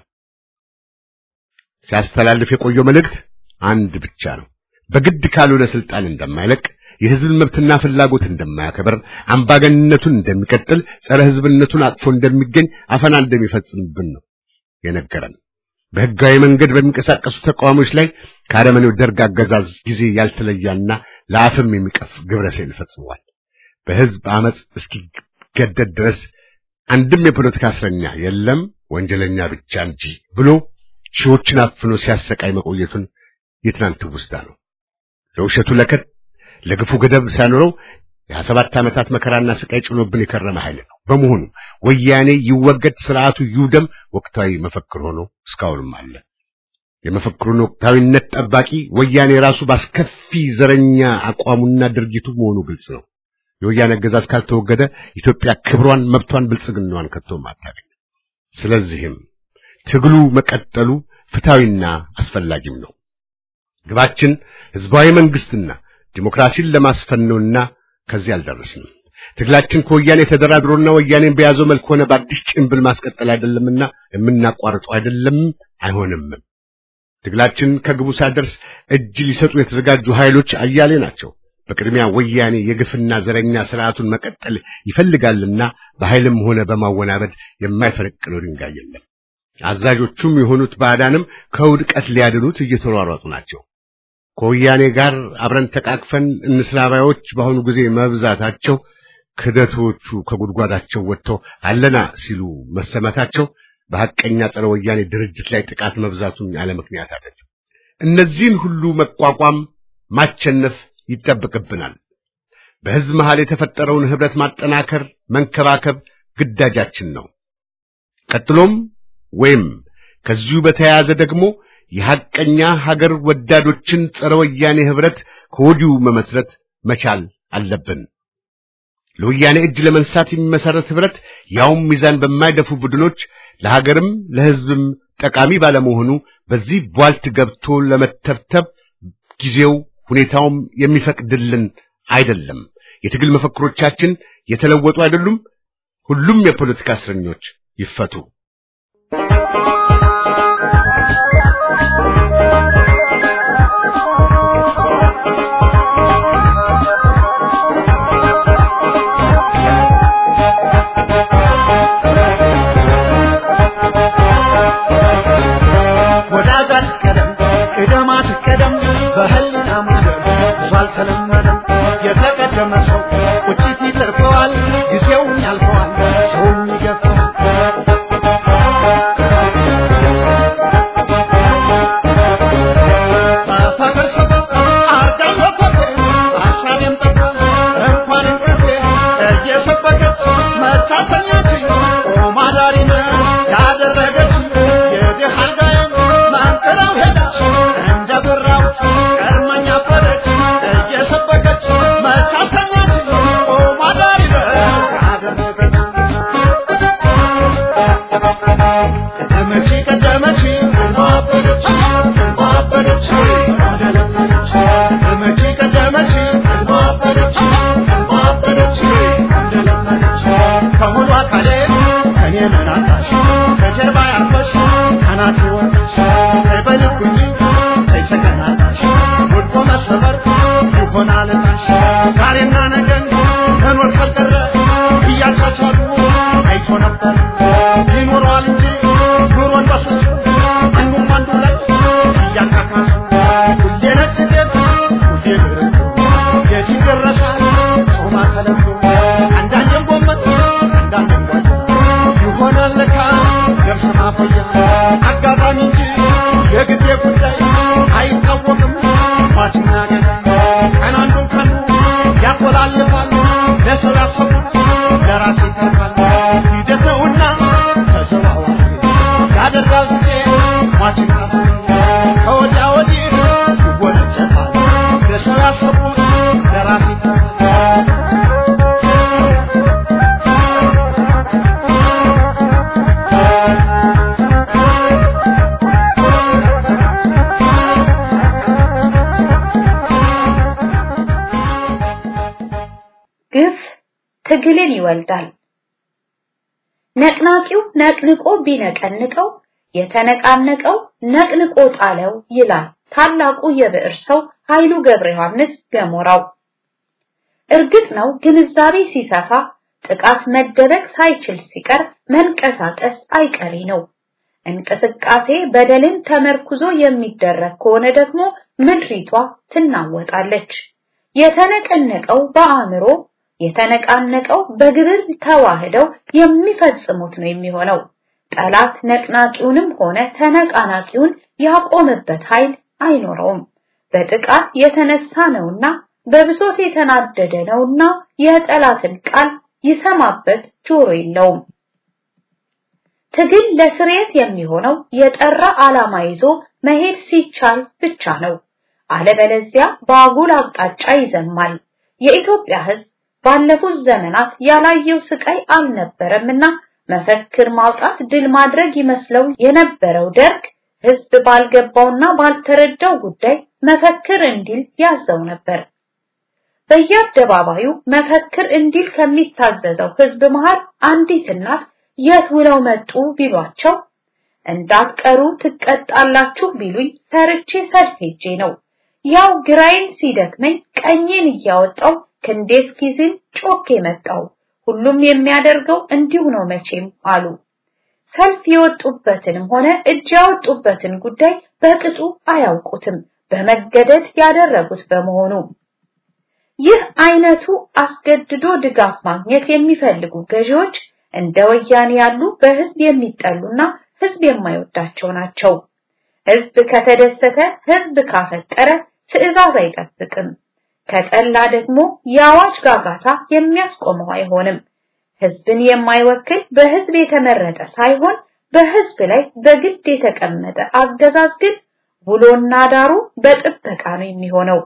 ሲያስተላልፍ የቆየው መልእክት አንድ ብቻ ነው። በግድ ካልሆነ ስልጣን እንደማይለቅ የህዝብን መብትና ፍላጎት እንደማያከብር አምባገንነቱን እንደሚቀጥል ጸረ ህዝብነቱን አጥፎ እንደሚገኝ አፈና እንደሚፈጽምብን ነው የነገረን። በህጋዊ መንገድ በሚንቀሳቀሱ ተቃዋሚዎች ላይ ከአረመኔው ደርግ አገዛዝ ጊዜ ያልተለያና ለአፍም የሚቀፍ ግብረ ሰይል ፈጽሟል። በህዝብ አመፅ እስኪገደድ ድረስ አንድም የፖለቲካ እስረኛ የለም ወንጀለኛ ብቻ እንጂ ብሎ ሺዎችን አፍኖ ሲያሰቃይ መቆየቱን የትናንት ውስታ ነው። ለውሸቱ ለከት ለግፉ ገደብ ሳይኖረው የሀያ ሰባት ዓመታት መከራና ስቃይ ጭኖብን የከረመ ኃይል ነው። በመሆኑ ወያኔ ይወገድ፣ ስርዓቱ ይውደም ወቅታዊ መፈክር ሆኖ እስካሁንም አለ። የመፈክሩን ወቅታዊነት ጠባቂ ወያኔ ራሱ ባስከፊ ዘረኛ አቋሙና ድርጊቱ መሆኑ ግልጽ ነው። የወያኔ አገዛዝ ካልተወገደ ኢትዮጵያ ክብሯን፣ መብቷን፣ ብልጽግናዋን ከቶም አታገኝም። ስለዚህም ትግሉ መቀጠሉ ፍትሐዊና አስፈላጊም ነው። ግባችን ህዝባዊ መንግስትና ዲሞክራሲን ለማስፈን ነውና ከዚህ አልደረስንም። ትግላችን ከወያኔ ተደራድሮና ወያኔን በያዘው መልክ ሆነ በአዲስ ጭንብል ማስቀጠል አይደለምና የምናቋርጠው አይደለም፣ አይሆንም። ትግላችን ከግቡ ሳይደርስ እጅ ሊሰጡ የተዘጋጁ ኃይሎች አያሌ ናቸው። በቅድሚያ ወያኔ የግፍና ዘረኛ ስርዓቱን መቀጠል ይፈልጋልና በኃይልም ሆነ በማወናበድ የማይፈነቅለው ድንጋይ የለም። አዛዦቹም የሆኑት ባዕዳንም ከውድቀት ሊያድኑት እየተሯሯጡ ናቸው። ከወያኔ ጋር አብረን ተቃቅፈን እንስራባዮች በአሁኑ ጊዜ መብዛታቸው ክደቶቹ ከጉድጓዳቸው ወጥተው አለና ሲሉ መሰማታቸው በሐቀኛ ጸረ ወያኔ ድርጅት ላይ ጥቃት መብዛቱን ያለ ምክንያት አይደለም። እነዚህን ሁሉ መቋቋም ማቸነፍ ይጠበቅብናል። በሕዝብ መሃል የተፈጠረውን ኅብረት ማጠናከር፣ መንከባከብ ግዳጃችን ነው። ቀጥሎም ወይም ከዚሁ በተያያዘ ደግሞ የሐቀኛ ሀገር ወዳዶችን ጸረ ወያኔ ኅብረት ከወዲሁ መመስረት መቻል አለብን። ለወያኔ እጅ ለመንሳት የሚመሰረት ኅብረት ያውም ሚዛን በማይደፉ ቡድኖች ለሀገርም ለሕዝብም ጠቃሚ ባለመሆኑ በዚህ ቧልት ገብቶ ለመተብተብ ጊዜው ሁኔታውም የሚፈቅድልን አይደለም። የትግል መፈክሮቻችን የተለወጡ አይደሉም። ሁሉም የፖለቲካ እስረኞች ይፈቱ። ወዳጃት ቀደም ቅደማት ቀደም በህልና ማደር ብዙ አልተለመደም። የተቀደመ ሰው ቁጭት ይተርፈዋል፣ ጊዜውን ያልፈዋል፣ ሰውም ይገፋል። በፍቅር ሰበብ አርጋኝ ወፈፌ በሀሳቤም ጠፋ እንኳን እንቅልፌ እየሰበከች መታተኛችኝ ቆማ ዳሪነ ያደረገች የድሃ አልጋዬን ማንጥላው ሄደች እንደ ብራው ቀድመኛ ፈረች እየሰበከች መታተኛችኝ ቆማ ዳሪነ ያደረገች ቀደመች ቀደመች ማበደች ማበደች እንደለመደች ቀደመች ቀደመች ማበደች ማበደች እንደለመደች ከሙሉ አካሌ ከኔ መናታሽ ከጀርባ ያርፈሽ እናቴ ወጥሽ በልኩኝ ተይተገናታሽ ወድቆ መሰበር ይሆናል ታሽ ዛሬና ነገን መኖር ካልቀረ እያቻቻሉ አይቶ ነበር ይኖረዋል እንጂ ኑሮን በስሱ አንዱም አንዱ ላይ እያካካሱ ሁሌ ነጭ ጤፍ ሁሌ ብርቱ የት ይደረሳል ጾማ ተለምዶ አንዳንዴም ጎመን አንዳንዴም ጓያ ይሆናል ለካ ገብስ ማቆያ አጋጣሚ እንጂ የጊዜ ጉዳይ አይታወቅም ሟችና ገዳይ ቀን አንዱን ቀኑ ያቆላልፋል ለሰው ያሰቡት ለራስ ይተርፋል ሂደት ነውና ተዘዋዋሪ ያደርጋል ጊዜ ሟችን ቀፋሪ ከወዲያ ወዲህ ይወነጨፋል ለሰው ያሰቡት ለራስ ይተርፋል ግፍ ትግልን ይወልዳል። ነቅናቂው ነቅንቆ ቢነቀንቀው የተነቃነቀው ነቅንቆ ጣለው ይላል ታላቁ የብዕር ሰው ኃይሉ ገብረ ዮሐንስ ገሞራው። እርግጥ ነው ግንዛቤ ሲሰፋ ጥቃት መደበቅ ሳይችል ሲቀር መንቀሳቀስ አይቀሬ ነው። እንቅስቃሴ በደልን ተመርኩዞ የሚደረግ ከሆነ ደግሞ ምድሪቷ ትናወጣለች። የተነቀነቀው በአእምሮ የተነቃነቀው በግብር ተዋህደው የሚፈጽሙት ነው የሚሆነው። ጠላት ነቅናቂውንም ሆነ ተነቃናቂውን ያቆመበት ኃይል አይኖረውም። በጥቃት የተነሳ ነውና በብሶት የተናደደ ነውና የጠላትን ቃል ይሰማበት ጆሮ የለውም። ትግል ለስርየት የሚሆነው የጠራ ዓላማ ይዞ መሄድ ሲቻል ብቻ ነው። አለበለዚያ በአጉል አቅጣጫ ይዘማል። የኢትዮጵያ ሕዝብ ባለፉት ዘመናት ያላየው ስቃይ አልነበረምና መፈክር ማውጣት ድል ማድረግ ይመስለው የነበረው ደርግ ሕዝብ ባልገባውና ባልተረዳው ጉዳይ መፈክር እንዲል ያዘው ነበር። በየአደባባዩ መፈክር እንዲል ከሚታዘዘው ሕዝብ መሃል አንዲት እናት የት ውለው መጡ ቢሏቸው እንዳትቀሩ ትቀጣላችሁ ቢሉኝ ፈርቼ ሰልፍ ሄጄ ነው። ያው ግራዬን ሲደክመኝ ቀኜን እያወጣው ክንዴ እስኪዝል ጮኬ መጣው። ሁሉም የሚያደርገው እንዲሁ ነው መቼም አሉ። ሰልፍ የወጡበትንም ሆነ እጅ ያወጡበትን ጉዳይ በቅጡ አያውቁትም፣ በመገደድ ያደረጉት በመሆኑ። ይህ አይነቱ አስገድዶ ድጋፍ ማግኘት የሚፈልጉ ገዢዎች እንደ ወያኔ ያሉ በህዝብ የሚጠሉና ህዝብ የማይወዳቸው ናቸው። ህዝብ ከተደሰተ፣ ህዝብ ካፈጠረ ትዕዛዝ አይጠብቅም። ከጠላ ደግሞ የአዋጅ ጋጋታ የሚያስቆመው አይሆንም። ህዝብን የማይወክል በህዝብ የተመረጠ ሳይሆን በህዝብ ላይ በግድ የተቀመጠ አገዛዝ ግን ውሎና ዳሩ በጥበቃ ነው የሚሆነው።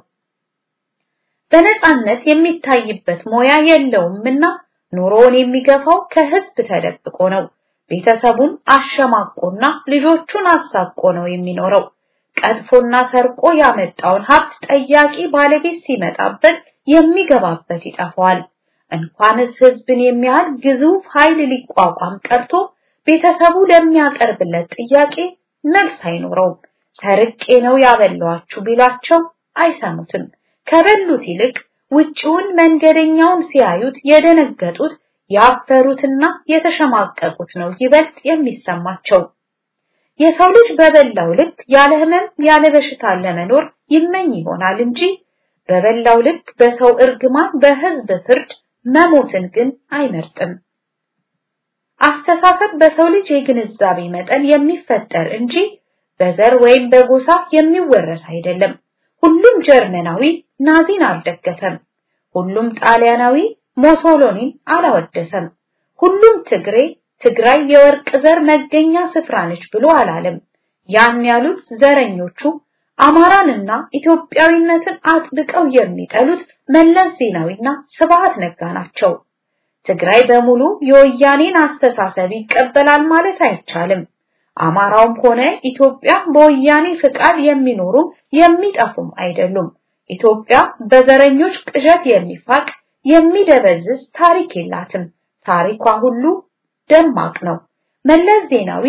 በነጻነት የሚታይበት ሞያ የለውምና ኑሮውን የሚገፋው ከህዝብ ተደብቆ ነው። ቤተሰቡን አሸማቆና ልጆቹን አሳቆ ነው የሚኖረው። ቀጥፎና ሰርቆ ያመጣውን ሀብት ጠያቂ ባለቤት ሲመጣበት የሚገባበት ይጠፋዋል። እንኳንስ ህዝብን የሚያህል ግዙፍ ኃይል ሊቋቋም ቀርቶ ቤተሰቡ ለሚያቀርብለት ጥያቄ መልስ አይኖረውም። ሰርቄ ነው ያበላኋችሁ ቢላቸው አይሰሙትም። ከበሉት ይልቅ ውጪውን መንገደኛውን ሲያዩት የደነገጡት ያፈሩትና የተሸማቀቁት ነው ይበልጥ የሚሰማቸው። የሰው ልጅ በበላው ልክ ያለ ህመም ያለ በሽታ ለመኖር ይመኝ ይሆናል እንጂ በበላው ልክ በሰው እርግማን በህዝብ ፍርድ መሞትን ግን አይመርጥም። አስተሳሰብ በሰው ልጅ የግንዛቤ መጠን የሚፈጠር እንጂ በዘር ወይም በጎሳ የሚወረስ አይደለም። ሁሉም ጀርመናዊ ናዚን አልደገፈም። ሁሉም ጣሊያናዊ ሞሶሎኒን አላወደሰም። ሁሉም ትግሬ ትግራይ የወርቅ ዘር መገኛ ስፍራ ነች ብሎ አላለም። ያን ያሉት ዘረኞቹ አማራንና ኢትዮጵያዊነትን አጥብቀው የሚጠሉት መለስ ዜናዊና ስብሃት ነጋ ናቸው። ትግራይ በሙሉ የወያኔን አስተሳሰብ ይቀበላል ማለት አይቻልም። አማራውም ሆነ ኢትዮጵያ በወያኔ ፍቃድ የሚኖሩም የሚጠፉም አይደሉም። ኢትዮጵያ በዘረኞች ቅዠት የሚፋቅ የሚደበዝዝ ታሪክ የላትም። ታሪኳ ሁሉ ደማቅ ነው። መለስ ዜናዊ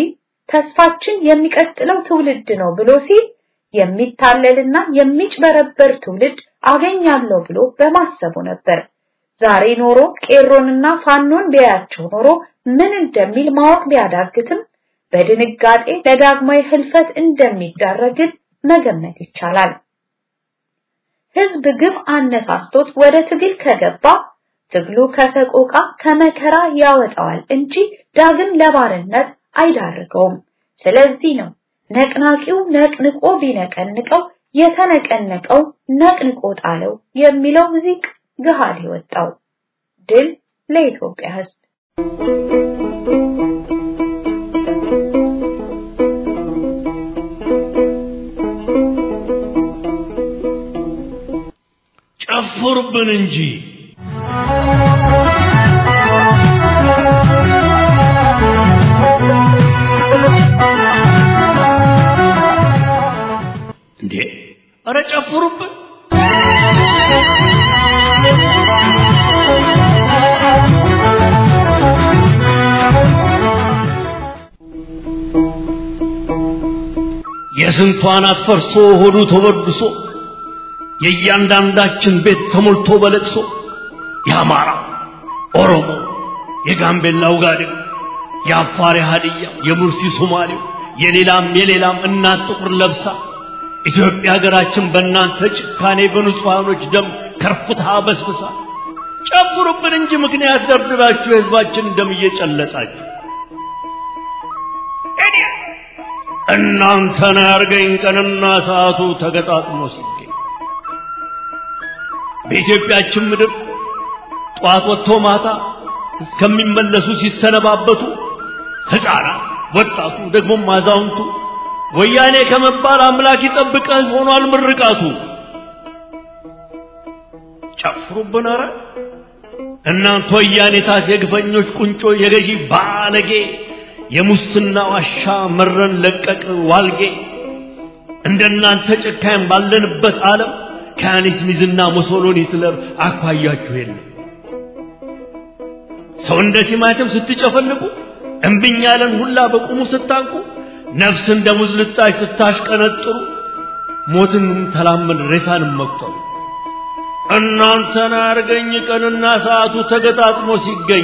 ተስፋችን የሚቀጥለው ትውልድ ነው ብሎ ሲል የሚታለልና የሚጭበረበር ትውልድ አገኛለሁ ብሎ በማሰቡ ነበር። ዛሬ ኖሮ ቄሮንና ፋኖን ቢያያቸው ኖሮ ምን እንደሚል ማወቅ ቢያዳግትም በድንጋጤ ለዳግማዊ ህልፈት እንደሚዳረግን መገመት ይቻላል። ህዝብ ግብ አነሳስቶት ወደ ትግል ከገባ ትግሉ ከሰቆቃ ከመከራ ያወጣዋል እንጂ ዳግም ለባርነት አይዳርገውም። ስለዚህ ነው ነቅናቂው ነቅንቆ ቢነቀንቀው የተነቀነቀው ነቅንቆ ጣለው የሚለው ሙዚቅ ገሃድ የወጣው። ድል ለኢትዮጵያ ህዝብ! ጨፍሩብን እንጂ እንዴ! ኧረ ጨፍሩብን! የስንቷን አትፈርሶ ሆዱ ተበድሶ የእያንዳንዳችን ቤት ተሞልቶ በለቅሶ የአማራ ኦሮሞ፣ የጋምቤላ ውጋዴው፣ የአፋር ሀዲያ፣ የሙርሲ ሶማሌው፣ የሌላም የሌላም እናት ጥቁር ለብሳ ኢትዮጵያ ሀገራችን በእናንተ ጭካኔ በንጹሐኖች ደም ከርፍታ በስብሳ ጨፍሩብን እንጂ ምክንያት ደርድራችሁ የህዝባችን ደም እየጨለጣችሁ እናንተን ያርገኝ ቀንና ሰዓቱ ተገጣጥሞ ሲገኝ በኢትዮጵያችን ምድር ጠዋት ወጥቶ ማታ እስከሚመለሱ ሲሰነባበቱ ሕፃናት፣ ወጣቱ፣ ደግሞም አዛውንቱ ወያኔ ከመባል አምላክ ይጠብቀህ ሆኗል ምርቃቱ። ጨፍሩብን ኧረ እናንተ ወያኔታት የግፈኞች ቁንጮ የገዢ ባለጌ የሙስና ዋሻ መረን ለቀቅ ዋልጌ እንደናንተ ጨካኝ ባለንበት ዓለም ከያኔስ ሚዝና ሙሶሎኒ ሂትለር አኳያችሁ የለም። ሰው እንደ ቲማቲም ስትጨፈልቁ እምብኝ ያለን ሁላ በቁሙ ስታንቁ ነፍስ እንደ ሙዝ ልጣጭ ስታሽቀነጥሩ ሞትን ተላመን ሬሳንም መቁጠሩ እናንተን አርገኝ ቀንና ሰዓቱ ተገጣጥሞ ሲገኝ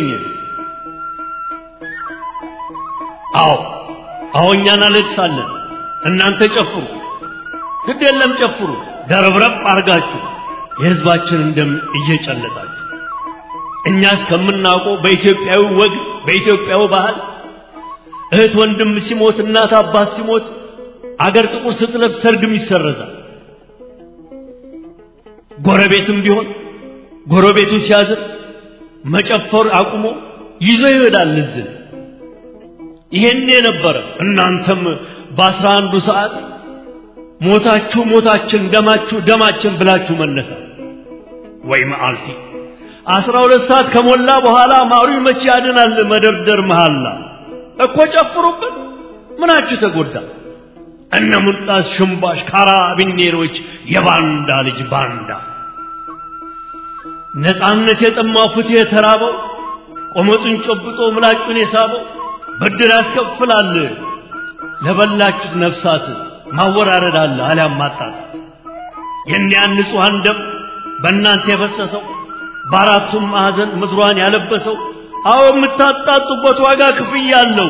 አዎ አዎ እኛ እናለቅሳለን እናንተ ጨፍሩ ግድ የለም ጨፍሩ ደረብረብ አርጋችሁ የህዝባችንን ደም እየጨለጣችሁ እኛ እስከምናውቀው በኢትዮጵያዊ ወግ በኢትዮጵያዊ ባህል እህት ወንድም ሲሞት እናት አባት ሲሞት አገር ጥቁር ስትለብስ ሰርግም ይሰረዛል። ጎረቤትም ቢሆን ጎረቤቱ ሲያዝን መጨፈር አቁሞ ይዞ ይሄዳል እዝን። ይሄን የነበረ እናንተም በአስራ አንዱ ሰዓት ሞታችሁ ሞታችን ደማችሁ ደማችን ብላችሁ መነሳ ወይ መዓልቲ አስራ ሁለት ሰዓት ከሞላ በኋላ ማሩ መቼ ያድናል መደርደር መሃላ እኮ ጨፍሩብን ምናችሁ ተጎዳ እነ ሙልጣስ ሽምባሽ ካራቢኔሮች የባንዳ ልጅ ባንዳ ነፃነት የጠማው ፍትህ የተራበው ቆመጡን ጨብጦ ምላጩን የሳበው ብድር ያስከፍላል ለበላችሁት ነፍሳት ማወራረድ አለ አሊያም ማጣት የእኒያን ንጹሐን ደም በእናንተ የፈሰሰው በአራቱም ማዕዘን ምድሯን ያለበሰው አዎ የምታጣጡበት ዋጋ ክፍያ አለው።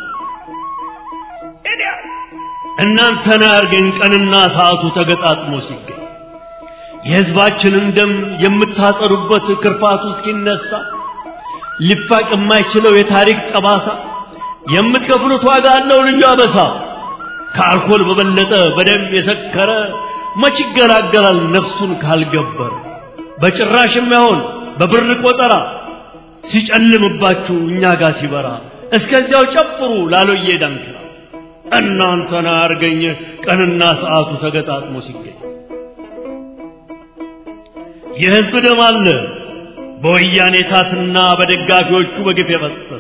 እናንተን ያርገን ቀንና ሰዓቱ ተገጣጥሞ ሲገኝ የሕዝባችንን ደም የምታጸዱበት ክርፋቱ እስኪነሳ ሊፋቅ የማይችለው የታሪክ ጠባሳ የምትከፍሉት ዋጋ አለው ልዩ አበሳ። ከአልኮል በበለጠ በደም የሰከረ መች ይገላገላል ነፍሱን ካልገበረ በጭራሽ የማይሆን በብር ቆጠራ ሲጨልምባችሁ እኛ ጋር ሲበራ እስከዚያው ጨፍሩ ላሎዬ ዳንኪራ እናንተን አርገኝ ቀንና ሰዓቱ ተገጣጥሞ ሲገኝ የሕዝብ ደም አለ በወያኔ ታትና በደጋፊዎቹ በግፍ የፈሰሰ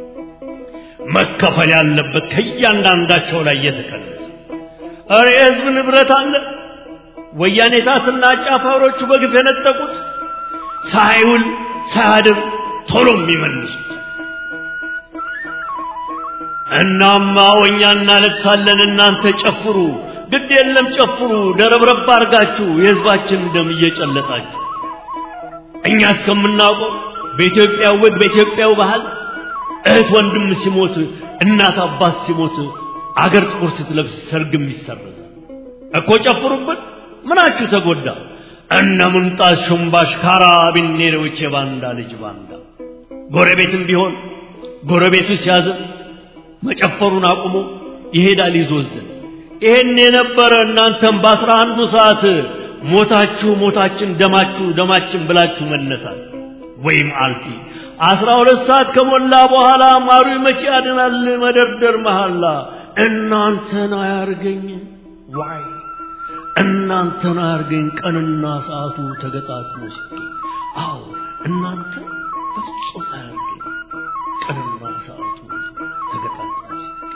መከፈል ያለበት ከእያንዳንዳቸው ላይ እየተቀነሰ እረ የሕዝብ ንብረት አለ ወያኔ ታትና አጫፋሪዎቹ በግፍ የነጠቁት ሳይውል ሳያድር ቶሎ የሚመልሱት እናማ እኛ እናለቅሳለን፣ እናንተ ጨፍሩ። ግድ የለም ጨፍሩ፣ ደረብረብ አድርጋችሁ የህዝባችን ደም እየጨለጣችሁ እኛ እስከምናውቀው በኢትዮጵያ ወግ በኢትዮጵያው ባህል እህት ወንድም ሲሞት እናት አባት ሲሞት አገር ጥቁር ስትለብስ ሰርግም ይሰረዛል እኮ ጨፍሩብን። ምናችሁ ተጎዳ? እነ ምንጣት ሹምባሽ ካራቢኔሮች የባንዳ ልጅ ባንዳ ጎረቤትም ቢሆን ጎረቤቱ ሲያዝን መጨፈሩን አቁሞ ይሄዳል ይዞዝን። ይሄን የነበረ እናንተም በአስራ አንዱ ሰዓት ሞታችሁ ሞታችን ደማችሁ ደማችን ብላችሁ መነሳት ወይም አልፊ አስራ ሁለት ሰዓት ከሞላ በኋላ ማሩ መቼ ያድናል መደርደር መሐላ እናንተን አያርገኝ ዋይ እናንተን አያርገኝ ቀንና ሰዓቱ ተገጣጥሞ ሲገኝ አዎ እናንተ በፍጹም አያርገኝ ቀንና ሰዓቱ ተገጣጥሞ ሲገኝ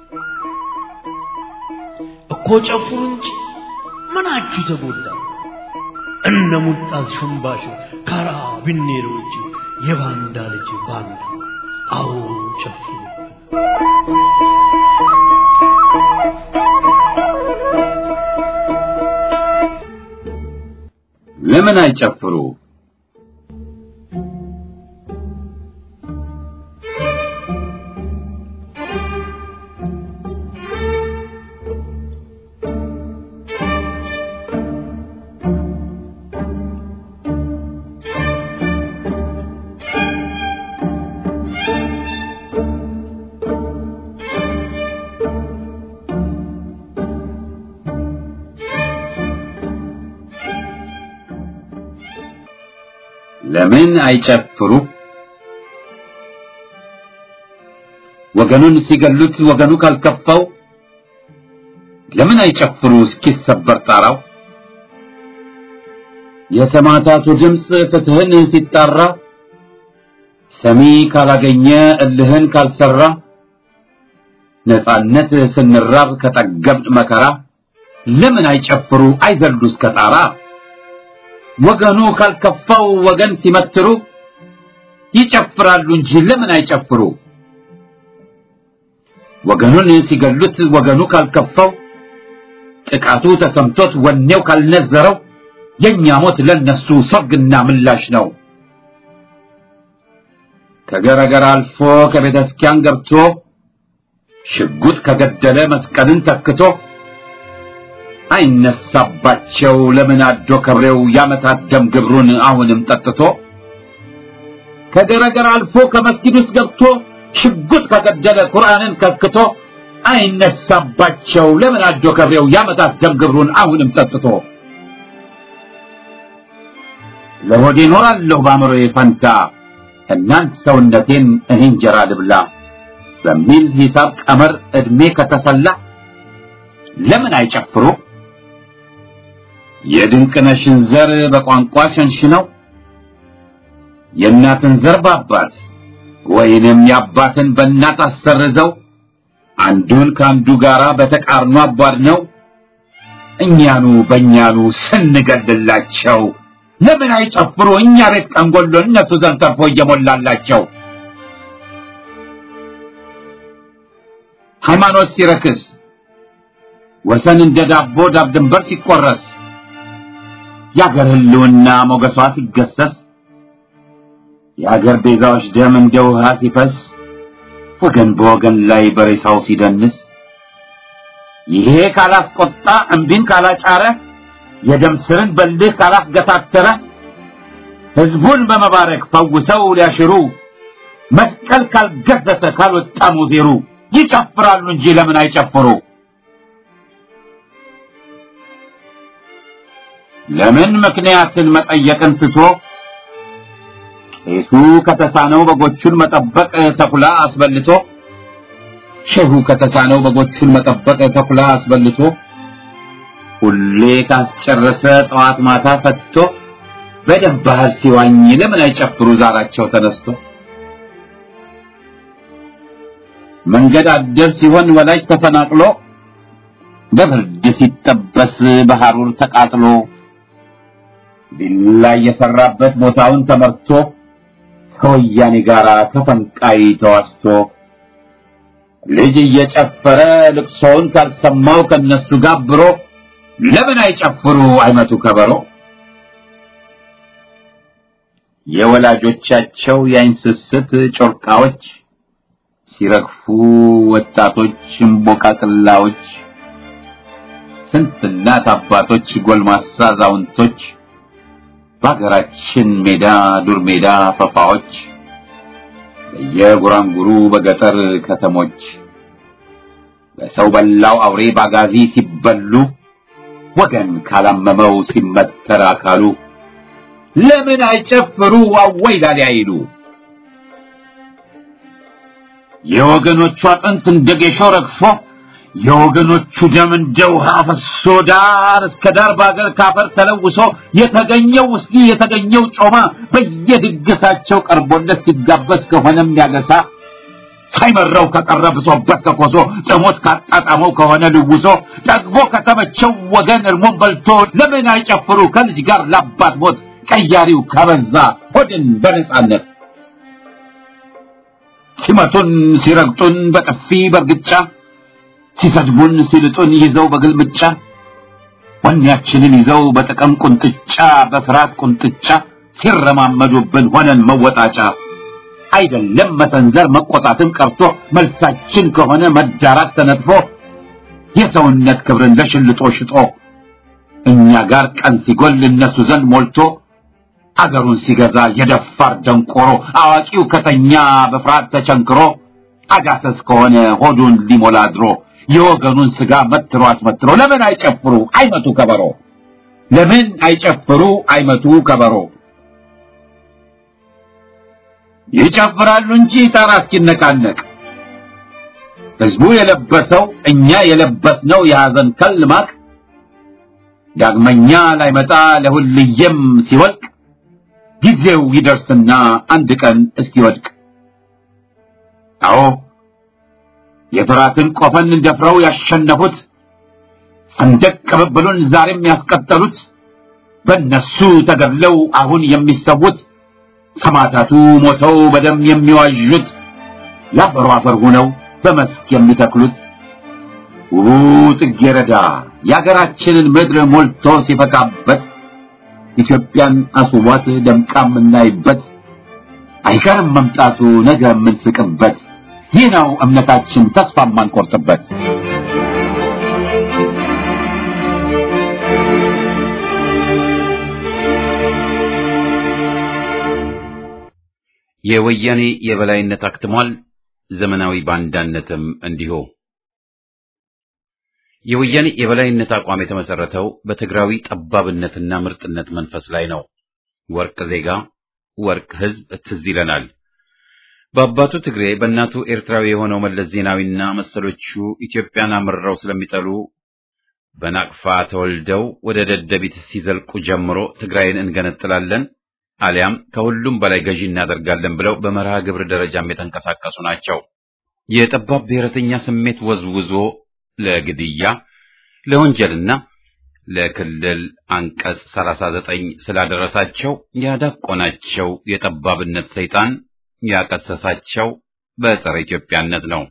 እኮ ጨፍሩ እንጂ ምናችሁ ተጎዳ? እነ ሙልጣዝ ሽምባሽ ካራ ቢኔሮች የባንዳ ልጅ ባንዳ አዎ ጨፍሩ። ለምን አይጨፍሩ? ለምን አይጨፍሩ? ወገኑን ሲገሉት ወገኑ ካልከፋው ለምን አይጨፍሩ እስኪሰበር ጣራው? የሰማዕታቱ ድምፅ ፍትህን ሲጣራ ሰሚ ካላገኘ እልህን ካልሰራ ነጻነት ስንራብ ከጠገብን መከራ ለምን አይጨፍሩ አይዘሉ እስከ ጣራ? ወገኑ ካልከፋው ወገን ሲመትሩ ይጨፍራሉ እንጂ ለምን አይጨፍሩ? ወገኑን ሲገሉት ወገኑ ካልከፋው ጥቃቱ ተሰምቶት ወኔው ካልነዘረው የኛ ሞት ለነሱ ሰርግና ምላሽ ነው። ከገረገር አልፎ ከቤተ ክርስቲያን ገብቶ ሽጉጥ ከገደለ መስቀልን ተክቶ አይነሳባቸው ለምን አዶ ከብሬው ያመታት ደም ግብሩን አሁንም ጠጥቶ ከገረገር አልፎ ከመስጊድ ውስጥ ገብቶ ሽጉጥ ከገደለ ቁርአንን ከክቶ አይነሳባቸው ለምን አዶ ከብሬው ያመታት ደም ግብሩን አሁንም ጠጥቶ ለሆዴ እኖራለሁ በአእምሮዬ ፈንታ እናንት ሰውነቴን እኔ እንጀራ ልብላ በሚል ሂሳብ ቀመር ዕድሜ ከተሰላ ለምን አይጨፍሩ? የድንቅነሽን ዘር በቋንቋ ሸንሽነው የእናትን ዘር በአባት ወይንም የአባትን በእናት አሰርዘው አንዱን ከአንዱ ጋራ በተቃርኖ አቧድነው እኛኑ በእኛኑ ስንገድላቸው ለምን አይጨፍሩ? እኛ ቤት ቀንጎሎ እነሱ ዘንድ ተርፎ እየሞላላቸው ሃይማኖት ሲረክስ ወሰን እንደ ዳቦ ዳብ ድንበር ሲቆረስ የአገር ህልውና ሞገሷ ሲገሰስ የአገር ቤዛዎች ደም እንደ ውሃ ሲፈስ ወገን በወገን ላይ በሬሳው ሲደንስ ይሄ ካላስቆጣ እምቢን ካላጫረ የደም ስርን በልህ ካላስገታተረ ህዝቡን በመባረክ ፈውሰው ሊያሽሩ መስቀል ካልገዘተ ካልወጣ ሙዜሩ ይጨፍራሉ እንጂ ለምን አይጨፍሩ? ለምን ምክንያትን መጠየቅን ትቶ ቄሱ ከተሳነው በጎቹን መጠበቅ ተኩላ አስበልቶ ሼሁ ከተሳነው በጎቹን መጠበቅ ተኩላ አስበልቶ ሁሌ ካስጨረሰ ጠዋት ማታ ፈትቶ በደም ባህር ሲዋኝ ለምን አይጨፍሩ ዛራቸው ተነስቶ መንገድ አደር ሲሆን ወላጅ ተፈናቅሎ በብርድ ሲጠበስ በሐሩር ተቃጥሎ ቢላ የሰራበት ቦታውን ተመርቶ ከወያኔ ጋር ተፈንቃይ ተዋስቶ ልጅ እየጨፈረ ልቅሶውን ካልሰማው ከነሱ ጋብሮ ለምን አይጨፍሩ አይመቱ ከበሮ የወላጆቻቸው የአይን ስስት ጮርቃዎች ሲረግፉ ወጣቶች እምቦቃቅላዎች ስንት እናት አባቶች ጎልማሳ አዛውንቶች በሀገራችን ሜዳ ዱር ሜዳ ፈፋዎች በየጉራንጉሩ በገጠር ከተሞች በሰው በላው አውሬ ባጋዚ ሲበሉ ወገን ካላመመው ሲመተር አካሉ ለምን አይጨፍሩ አወይ ላሊ አይሉ የወገኖቹ አጥንት እንደ ጌሾ ረግፎ የወገኖቹ ደም እንደ ውሃ ፈሶ ዳር እስከ ዳር በአገር ካፈር ተለውሶ የተገኘው ውስኪ የተገኘው ጮማ በየድግሳቸው ቀርቦለት ሲጋበዝ ከሆነም ያገሳ ሳይመረው ከቀረ ብሶበት ከኮሶ ጥሞት ካጣጣመው ከሆነ ልውሶ ጠግቦ ከተመቸው ወገን እርሞን በልቶ ለምን አይጨፍሩ ከልጅ ጋር ላባት ሞት ቀያሪው ከበዛ ሆድን በነጻነት ሲመቱን ሲረግጡን በጥፊ በርግጫ ሲሰድቡን ሲልጡን ይዘው በግልምጫ ወኔያችንን ይዘው በጥቅም ቁንጥጫ በፍርሃት ቁንጥጫ ሲረማመዱብን ሆነን መወጣጫ አይደለም መሰንዘር መቆጣትን ቀርቶ መልሳችን ከሆነ መዳራት ተነጥፎ የሰውነት ክብርን ለሽልጦ ሽጦ እኛ ጋር ቀን ሲጎል እነሱ ዘንድ ሞልቶ አገሩን ሲገዛ የደፋር ደንቆሮ አዋቂው ከተኛ በፍርሃት ተቸንክሮ አጋሰስ ከሆነ ሆዱን ሊሞላ ድሮ የወገኑን ስጋ መትሮ አስመትሮ ለምን አይጨፍሩ አይመቱ ከበሮ ለምን አይጨፍሩ አይመቱ ከበሮ ይጨፍራሉ እንጂ ጣራ እስኪነቃነቅ ህዝቡ የለበሰው እኛ የለበስነው የሐዘን ከል ማቅ ዳግመኛ ላይመጣ ለሁልየም ሲወልቅ ጊዜው ይደርስና አንድ ቀን እስኪወድቅ አዎ የፍራትን ቆፈን ደፍረው ያሸነፉት ሰንደቅ ቅብብሉን ዛሬም ያስቀጠሉት በእነሱ ተገድለው አሁን የሚሰዉት ሰማዕታቱ ሞተው በደም የሚዋዡት ለአፈሩ አፈር ሆነው በመስክ የሚተክሉት ውቡ ጽጌረዳ የአገራችንን ምድር ሞልቶ ሲፈካበት ኢትዮጵያን አስዋት ደምቃ የምናይበት አይቀርም መምጣቱ ነገ የምንስቅበት ይህ ነው እምነታችን ተስፋ የማንቆርጥበት የወያኔ የበላይነት አክትሟል ዘመናዊ ባንዳነትም እንዲሁ የወያኔ የበላይነት አቋም የተመሰረተው በትግራዊ ጠባብነትና ምርጥነት መንፈስ ላይ ነው ወርቅ ዜጋ ወርቅ ህዝብ ትዝ ይለናል በአባቱ ትግሬ በእናቱ ኤርትራዊ የሆነው መለስ ዜናዊና መሰሎቹ ኢትዮጵያን አምርረው ስለሚጠሉ በናቅፋ ተወልደው ወደ ደደቢት ሲዘልቁ ጀምሮ ትግራይን እንገነጥላለን አሊያም ከሁሉም በላይ ገዢ እናደርጋለን ብለው በመርሃ ግብር ደረጃም የተንቀሳቀሱ ናቸው። የጠባብ ብሔረተኛ ስሜት ወዝውዞ ለግድያ ለወንጀልና ለክልል አንቀጽ 39 ስላደረሳቸው ያዳቆናቸው የጠባብነት ሰይጣን ያቀሰሳቸው በጸረ ኢትዮጵያነት ነው።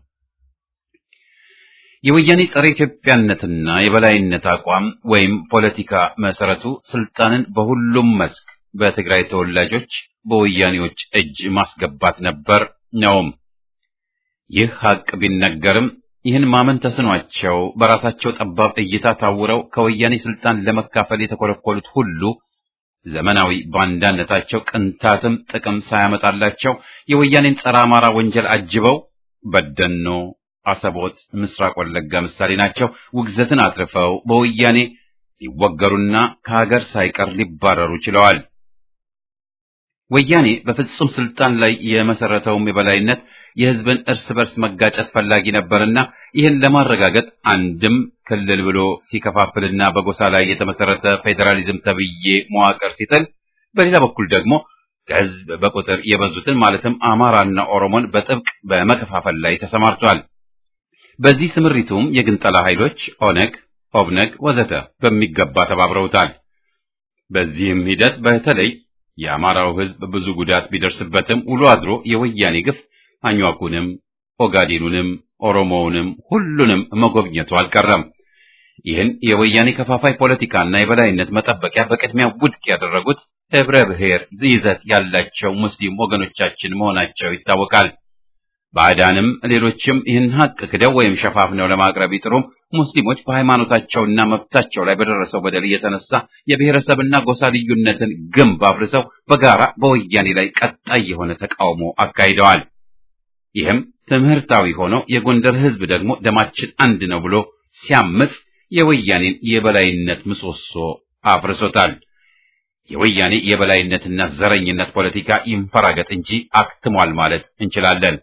የወያኔ ጸረ ኢትዮጵያነትና የበላይነት አቋም ወይም ፖለቲካ መሰረቱ ስልጣንን በሁሉም መስክ በትግራይ ተወላጆች በወያኔዎች እጅ ማስገባት ነበር ነውም። ይህ ሀቅ ቢነገርም ይህን ማመን ተስኗቸው በራሳቸው ጠባብ እይታ ታውረው ከወያኔ ስልጣን ለመካፈል የተኮለኮሉት ሁሉ ዘመናዊ ባንዳነታቸው ቅንታትም ጥቅም ሳያመጣላቸው የወያኔን ጸረ አማራ ወንጀል አጅበው በደኖ፣ አሰቦት፣ ምስራቅ ወለጋ ምሳሌ ናቸው። ውግዘትን አትርፈው በወያኔ ሊወገሩና ከሀገር ሳይቀር ሊባረሩ ችለዋል። ወያኔ በፍጹም ስልጣን ላይ የመሰረተውም የበላይነት የህዝብን እርስ በርስ መጋጨት ፈላጊ ነበርና ይህን ለማረጋገጥ አንድም ክልል ብሎ ሲከፋፍልና በጎሳ ላይ የተመሰረተ ፌዴራሊዝም ተብዬ መዋቅር ሲጥል፣ በሌላ በኩል ደግሞ ከህዝብ በቁጥር የበዙትን ማለትም አማራና ኦሮሞን በጥብቅ በመከፋፈል ላይ ተሰማርቷል። በዚህ ስምሪቱም የግንጠላ ኃይሎች ኦነግ፣ ኦብነግ ወዘተ በሚገባ ተባብረውታል። በዚህም ሂደት በተለይ የአማራው ህዝብ ብዙ ጉዳት ቢደርስበትም ውሎ አድሮ የወያኔ ግፍ አኟኩንም ኦጋዴኑንም ኦሮሞውንም ሁሉንም መጎብኘቱ አልቀረም። ይህን የወያኔ ከፋፋይ ፖለቲካና የበላይነት መጠበቂያ በቅድሚያ ውድቅ ያደረጉት ህብረ ብሔር ይዘት ያላቸው ሙስሊም ወገኖቻችን መሆናቸው ይታወቃል። ባዕዳንም ሌሎችም ይህን ሀቅ ክደው ወይም ሸፋፍነው ለማቅረብ ይጥሩም ሙስሊሞች በሃይማኖታቸውና መብታቸው ላይ በደረሰው በደል የተነሳ የብሔረሰብና ጎሳ ልዩነትን ግንብ አፍርሰው በጋራ በወያኔ ላይ ቀጣይ የሆነ ተቃውሞ አካሂደዋል። ይህም ትምህርታዊ ሆኖ የጎንደር ህዝብ ደግሞ ደማችን አንድ ነው ብሎ ሲያምጽ የወያኔን የበላይነት ምሰሶ አፍርሶታል። የወያኔ የበላይነትና ዘረኝነት ፖለቲካ ይንፈራገጥ እንጂ አክትሟል ማለት እንችላለን።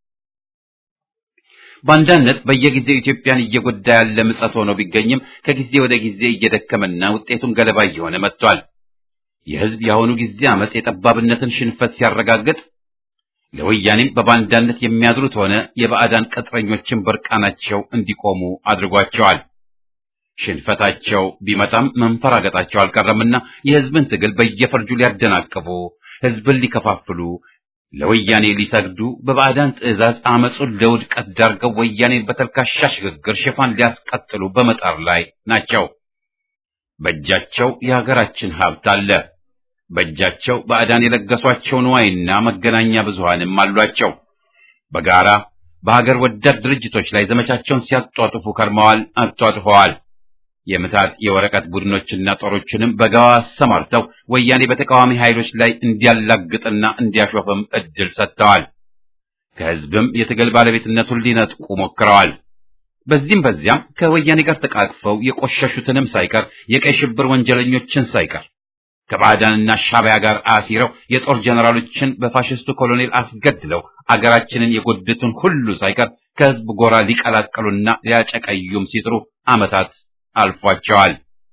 ባንዳነት በየጊዜው ኢትዮጵያን እየጎዳ ያለ ምጸት ሆኖ ቢገኝም ከጊዜ ወደ ጊዜ እየደከመና ውጤቱም ገለባ እየሆነ መጥቷል። የህዝብ የአሁኑ ጊዜ አመጽ የጠባብነትን ሽንፈት ሲያረጋግጥ ለወያኔም በባንዳነት የሚያድሩት ሆነ የባዕዳን ቅጥረኞችን በርቃናቸው እንዲቆሙ አድርጓቸዋል። ሽንፈታቸው ቢመጣም መንፈራገጣቸው አልቀረምና የህዝብን ትግል በየፈርጁ ሊያደናቅፉ፣ ህዝብን ሊከፋፍሉ፣ ለወያኔ ሊሰግዱ በባዕዳን ትዕዛዝ አመጹን ለውድቀት ዳርገው ወያኔን በተልካሻ ሽግግር ሽፋን ሊያስቀጥሉ በመጣር ላይ ናቸው። በእጃቸው የሀገራችን ሀብት አለ። በእጃቸው ባዕዳን የለገሷቸው ንዋይና መገናኛ ብዙሃንም አሏቸው። በጋራ በሀገር ወዳድ ድርጅቶች ላይ ዘመቻቸውን ሲያጧጥፉ ከርመዋል፣ አጧጥፈዋል። የምታት የወረቀት ቡድኖችና ጦሮችንም በጋዋ አሰማርተው ወያኔ በተቃዋሚ ኃይሎች ላይ እንዲያላግጥና እንዲያሾፍም እድል ሰጥተዋል። ከህዝብም የትግል ባለቤትነቱን ሊነጥቁ ሞክረዋል። በዚህም በዚያም ከወያኔ ጋር ተቃቅፈው የቆሸሹትንም ሳይቀር የቀይ ሽብር ወንጀለኞችን ሳይቀር ከባዕዳንና ሻዕቢያ ጋር አሲረው የጦር ጀነራሎችን በፋሽስቱ ኮሎኔል አስገድለው አገራችንን የጎዱትን ሁሉ ሳይቀር ከህዝብ ጎራ ሊቀላቀሉና ሊያጨቀዩም ሲጥሩ ዓመታት አልፏቸዋል።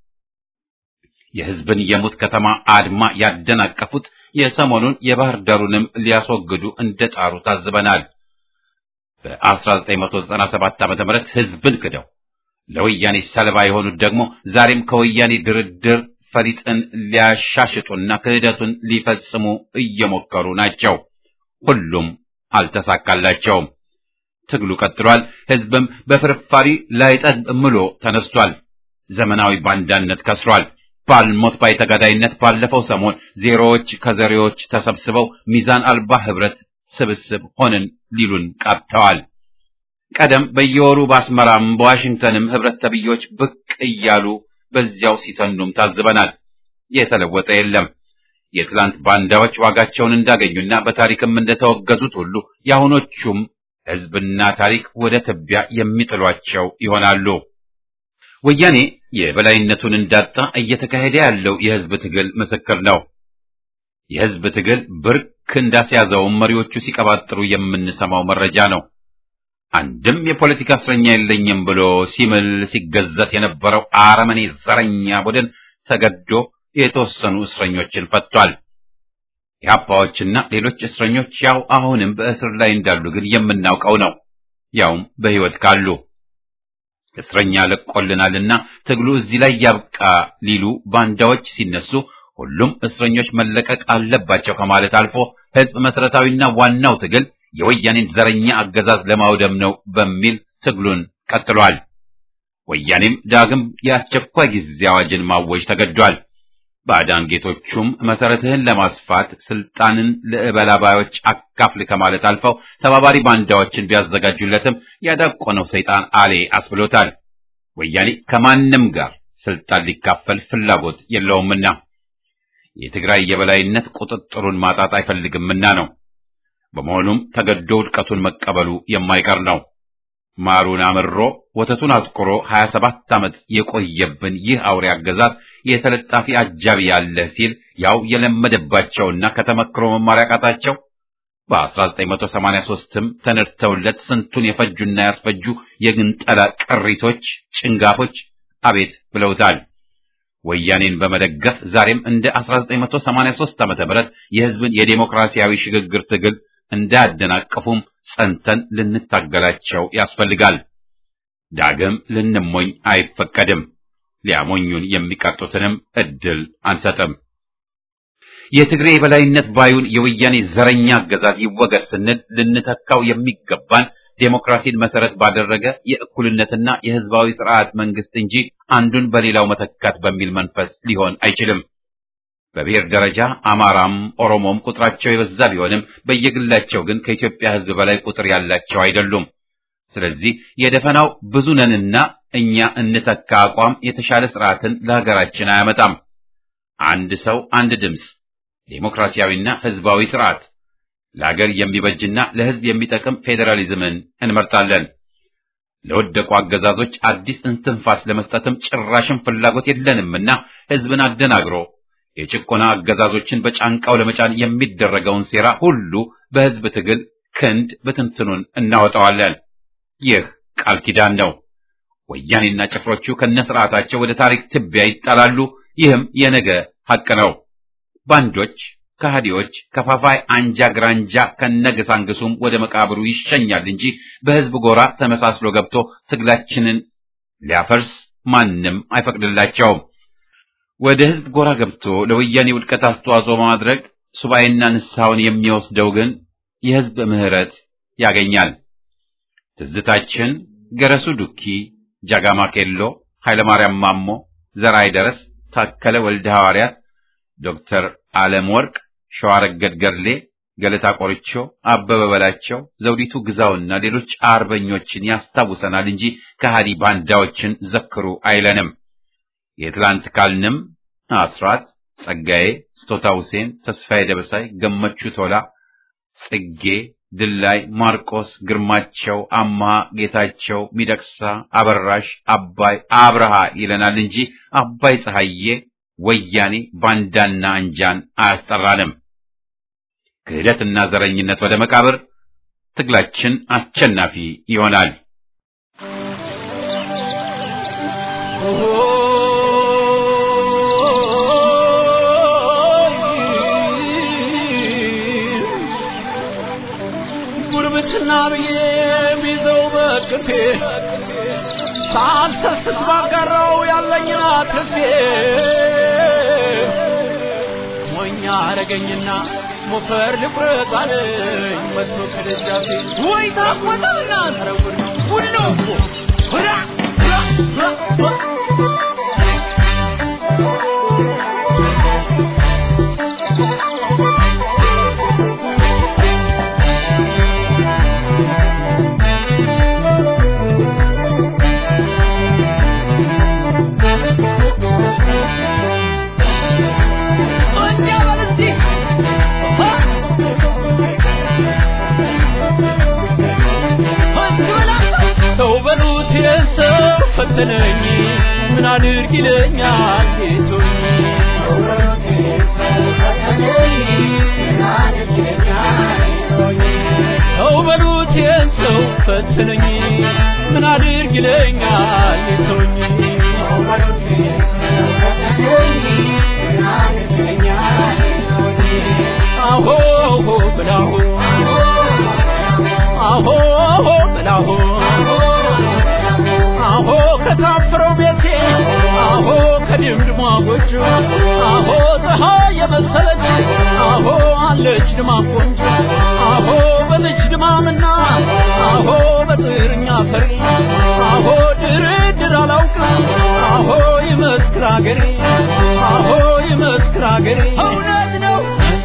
የህዝብን የሙት ከተማ አድማ ያደናቀፉት የሰሞኑን የባህር ዳሩንም ሊያስወግዱ እንደጣሩ ታዝበናል። በ1997 ዓ.ም ህዝብን ክደው ለወያኔ ሰለባ የሆኑት ደግሞ ዛሬም ከወያኔ ድርድር ፈሊጥን ሊያሻሽጡና ክህደቱን ሊፈጽሙ እየሞከሩ ናቸው። ሁሉም አልተሳካላቸውም። ትግሉ ቀጥሏል። ህዝብም በፍርፋሪ ላይጠግብ ምሎ ተነስቷል። ዘመናዊ ባንዳነት ከስሯል። ባልሞት ባይ ተጋዳይነት ባለፈው ሰሞን ዜሮዎች ከዘሬዎች ተሰብስበው ሚዛን አልባ ህብረት ስብስብ ሆንን ሊሉን ቃብተዋል። ቀደም በየወሩ በአስመራም በዋሽንግተንም ህብረት ተብዮች ብቅ እያሉ በዚያው ሲተኑም ታዝበናል። የተለወጠ የለም። የትላንት ባንዳዎች ዋጋቸውን እንዳገኙና በታሪክም እንደተወገዙት ሁሉ የአሁኖቹም ህዝብና ታሪክ ወደ ትቢያ የሚጥሏቸው ይሆናሉ። ወያኔ የበላይነቱን እንዳጣ እየተካሄደ ያለው የህዝብ ትግል ምስክር ነው። የህዝብ ትግል ብርክ እንዳስያዘውም መሪዎቹ ሲቀባጥሩ የምንሰማው መረጃ ነው። አንድም የፖለቲካ እስረኛ የለኝም ብሎ ሲምል ሲገዘት የነበረው አረመኔ ዘረኛ ቡድን ተገዶ የተወሰኑ እስረኞችን ፈቷል። የአፓዎችና ሌሎች እስረኞች ያው አሁንም በእስር ላይ እንዳሉ ግን የምናውቀው ነው። ያውም በህይወት ካሉ እስረኛ ለቆልናልና ትግሉ እዚህ ላይ ያብቃ ሊሉ ባንዳዎች ሲነሱ ሁሉም እስረኞች መለቀቅ አለባቸው ከማለት አልፎ ህዝብ መሰረታዊና ዋናው ትግል የወያኔን ዘረኛ አገዛዝ ለማውደም ነው በሚል ትግሉን ቀጥሏል። ወያኔም ዳግም የአስቸኳይ ጊዜ አዋጅን ማወጅ ተገዷል። ባዕዳን ጌቶቹም መሰረትህን ለማስፋት ስልጣንን ለእበላባዮች አካፍል ከማለት አልፈው ተባባሪ ባንዳዎችን ቢያዘጋጁለትም ያዳቆነው ሰይጣን አሌ አስብሎታል። ወያኔ ከማንም ጋር ስልጣን ሊካፈል ፍላጎት የለውምና የትግራይ የበላይነት ቁጥጥሩን ማጣት አይፈልግምና ነው። በመሆኑም ተገዶ ውድቀቱን መቀበሉ የማይቀር ነው። ማሩን አምሮ ወተቱን አጥቁሮ 27 ዓመት የቆየብን ይህ አውሬ አገዛዝ የተለጣፊ አጃቢ ያለ ሲል ያው የለመደባቸውና ከተመክሮ መማር ያቃታቸው በ1983ም ተነድተውለት ስንቱን የፈጁና ያስፈጁ የግንጠላ ቅሪቶች ጭንጋፎች አቤት ብለውታል። ወያኔን በመደገፍ ዛሬም እንደ 1983 ዓመተ ምህረት የህዝብን የዴሞክራሲያዊ ሽግግር ትግል እንዳያደናቅፉም ጸንተን ልንታገላቸው ያስፈልጋል። ዳግም ልንሞኝ አይፈቀድም። ሊያሞኙን የሚቀጡትንም እድል አንሰጥም። የትግሬ የበላይነት ባዩን የወያኔ ዘረኛ አገዛዝ ይወገድ ስንል ልንተካው የሚገባን ዴሞክራሲን መሰረት ባደረገ የእኩልነትና የህዝባዊ ስርዓት መንግስት እንጂ አንዱን በሌላው መተካት በሚል መንፈስ ሊሆን አይችልም። በብሔር ደረጃ አማራም ኦሮሞም ቁጥራቸው የበዛ ቢሆንም በየግላቸው ግን ከኢትዮጵያ ህዝብ በላይ ቁጥር ያላቸው አይደሉም። ስለዚህ የደፈናው ብዙ ነንና እኛ እንተካ አቋም የተሻለ ስርዓትን ለሀገራችን አያመጣም። አንድ ሰው አንድ ድምፅ፣ ዴሞክራሲያዊና ህዝባዊ ስርዓት፣ ለሀገር የሚበጅና ለህዝብ የሚጠቅም ፌዴራሊዝምን እንመርጣለን። ለወደቁ አገዛዞች አዲስ እንትንፋስ ለመስጠትም ጭራሽም ፍላጎት የለንምና ህዝብን አደናግሮ የጭቆና አገዛዞችን በጫንቃው ለመጫን የሚደረገውን ሴራ ሁሉ በህዝብ ትግል ክንድ በትንትኑን እናወጣዋለን። ይህ ቃል ኪዳን ነው። ወያኔና ጭፍሮቹ ከነስርዓታቸው ወደ ታሪክ ትቢያ ይጣላሉ። ይህም የነገ ሐቅ ነው። ባንዶች፣ ከሃዲዎች፣ ከፋፋይ አንጃ ግራንጃ ከነገሳንግሱም ወደ መቃብሩ ይሸኛል እንጂ በህዝብ ጎራ ተመሳስሎ ገብቶ ትግላችንን ሊያፈርስ ማንም አይፈቅድላቸውም። ወደ ህዝብ ጎራ ገብቶ ለወያኔ ውድቀት አስተዋጽኦ በማድረግ ሱባኤና ንስሐውን የሚወስደው ግን የህዝብ ምህረት ያገኛል። ትዝታችን ገረሱ ዱኪ፣ ጃጋማ ኬሎ፣ ኃይለማርያም ማሞ፣ ዘርአይ ደረስ፣ ታከለ ወልደ ሐዋርያት፣ ዶክተር ዓለም ወርቅ፣ ሸዋረገድ ገድሌ፣ ገለታ ቆርቾ፣ አበበ በላቸው፣ ዘውዲቱ ግዛውና ሌሎች አርበኞችን ያስታውሰናል እንጂ ከሃዲ ባንዳዎችን ዘክሩ አይለንም። የትላንት ካልንም አስራት፣ ጸጋዬ፣ ስጦታ ሁሴን፣ ተስፋዬ ደበሳይ፣ ገመቹ ቶላ፣ ጽጌ ድላይ፣ ማርቆስ፣ ግርማቸው፣ አማሃ፣ ጌታቸው፣ ሚደቅሳ፣ አበራሽ፣ አባይ፣ አብርሃ ይለናል እንጂ አባይ ፀሐዬ፣ ወያኔ፣ ባንዳና አንጃን አያስጠራንም። ክህደትና ዘረኝነት ወደ መቃብር፣ ትግላችን አሸናፊ ይሆናል። ጉርብትና ብዬ ቢዘው በቅፌ ሳልሰስት ባጋራው ያለኝን አትርፌ ሞኛ አረገኝና ሞፈር ልቁረጥ አለኝ መጥቶ ከደጃፌ ወይ ታቆጣና ተረጉድ ነው ሁሉ ሁራ ሰው በሉት የሰው ፈተነኝ ምን አድርግ ይለኛል ጌቶኝ ሰው በሉት የሰው ፈተነኝ ምን አድርግ ይለኛል ጌቶኝ አሆ ብላሁ አሆ ብላሁ አሆ ከታፈረው ቤቴ አሆ ከድምድሟ ጎጆ አሆ ፀሐይ የመሰለች አሆ አለች ድማ ቆንጆ አሆ በልጅ ድማምና አሆ በጥርኛ ፈሪ አሆ ድርድር አላውቅም አሆ ይመስክር አገሬ አሆ ይመስክር አገሬ እውነት ነው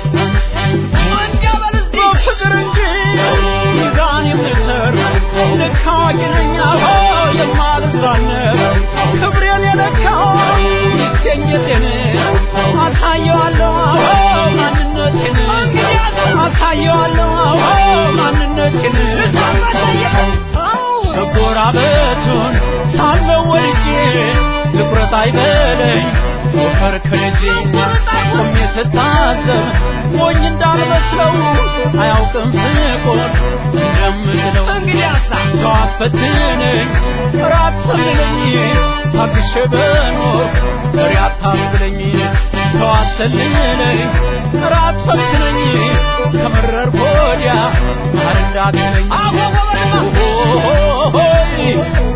ፍቅር እንጂ ሚዛን የምሰር ልክ አዋቂ ነኝ አሆ የማልዛነብ ክብሬን የለካው ይገኘቴን አሳየዋለሁ አሆ ማንነቴን አሳየዋለሁ አሆ ማንነቴን መጎራበቱን ሳለው ወልጄ ትኩረት አይበለኝ ሞከር ከልጄ ቆሜ ስታዘብ ሞኝ እንዳልመስለው አያውቅም ስቆን እንደምትለው እንግዲያሳ ሰው አስፈትነኝ ራት ሰልለኝ ታግሼ በኖር ፍሬ አታስብለኝ ሰው አሰልለኝ ራት ፈትነኝ ከመረር ወዲያ ማር እንዳትለኝ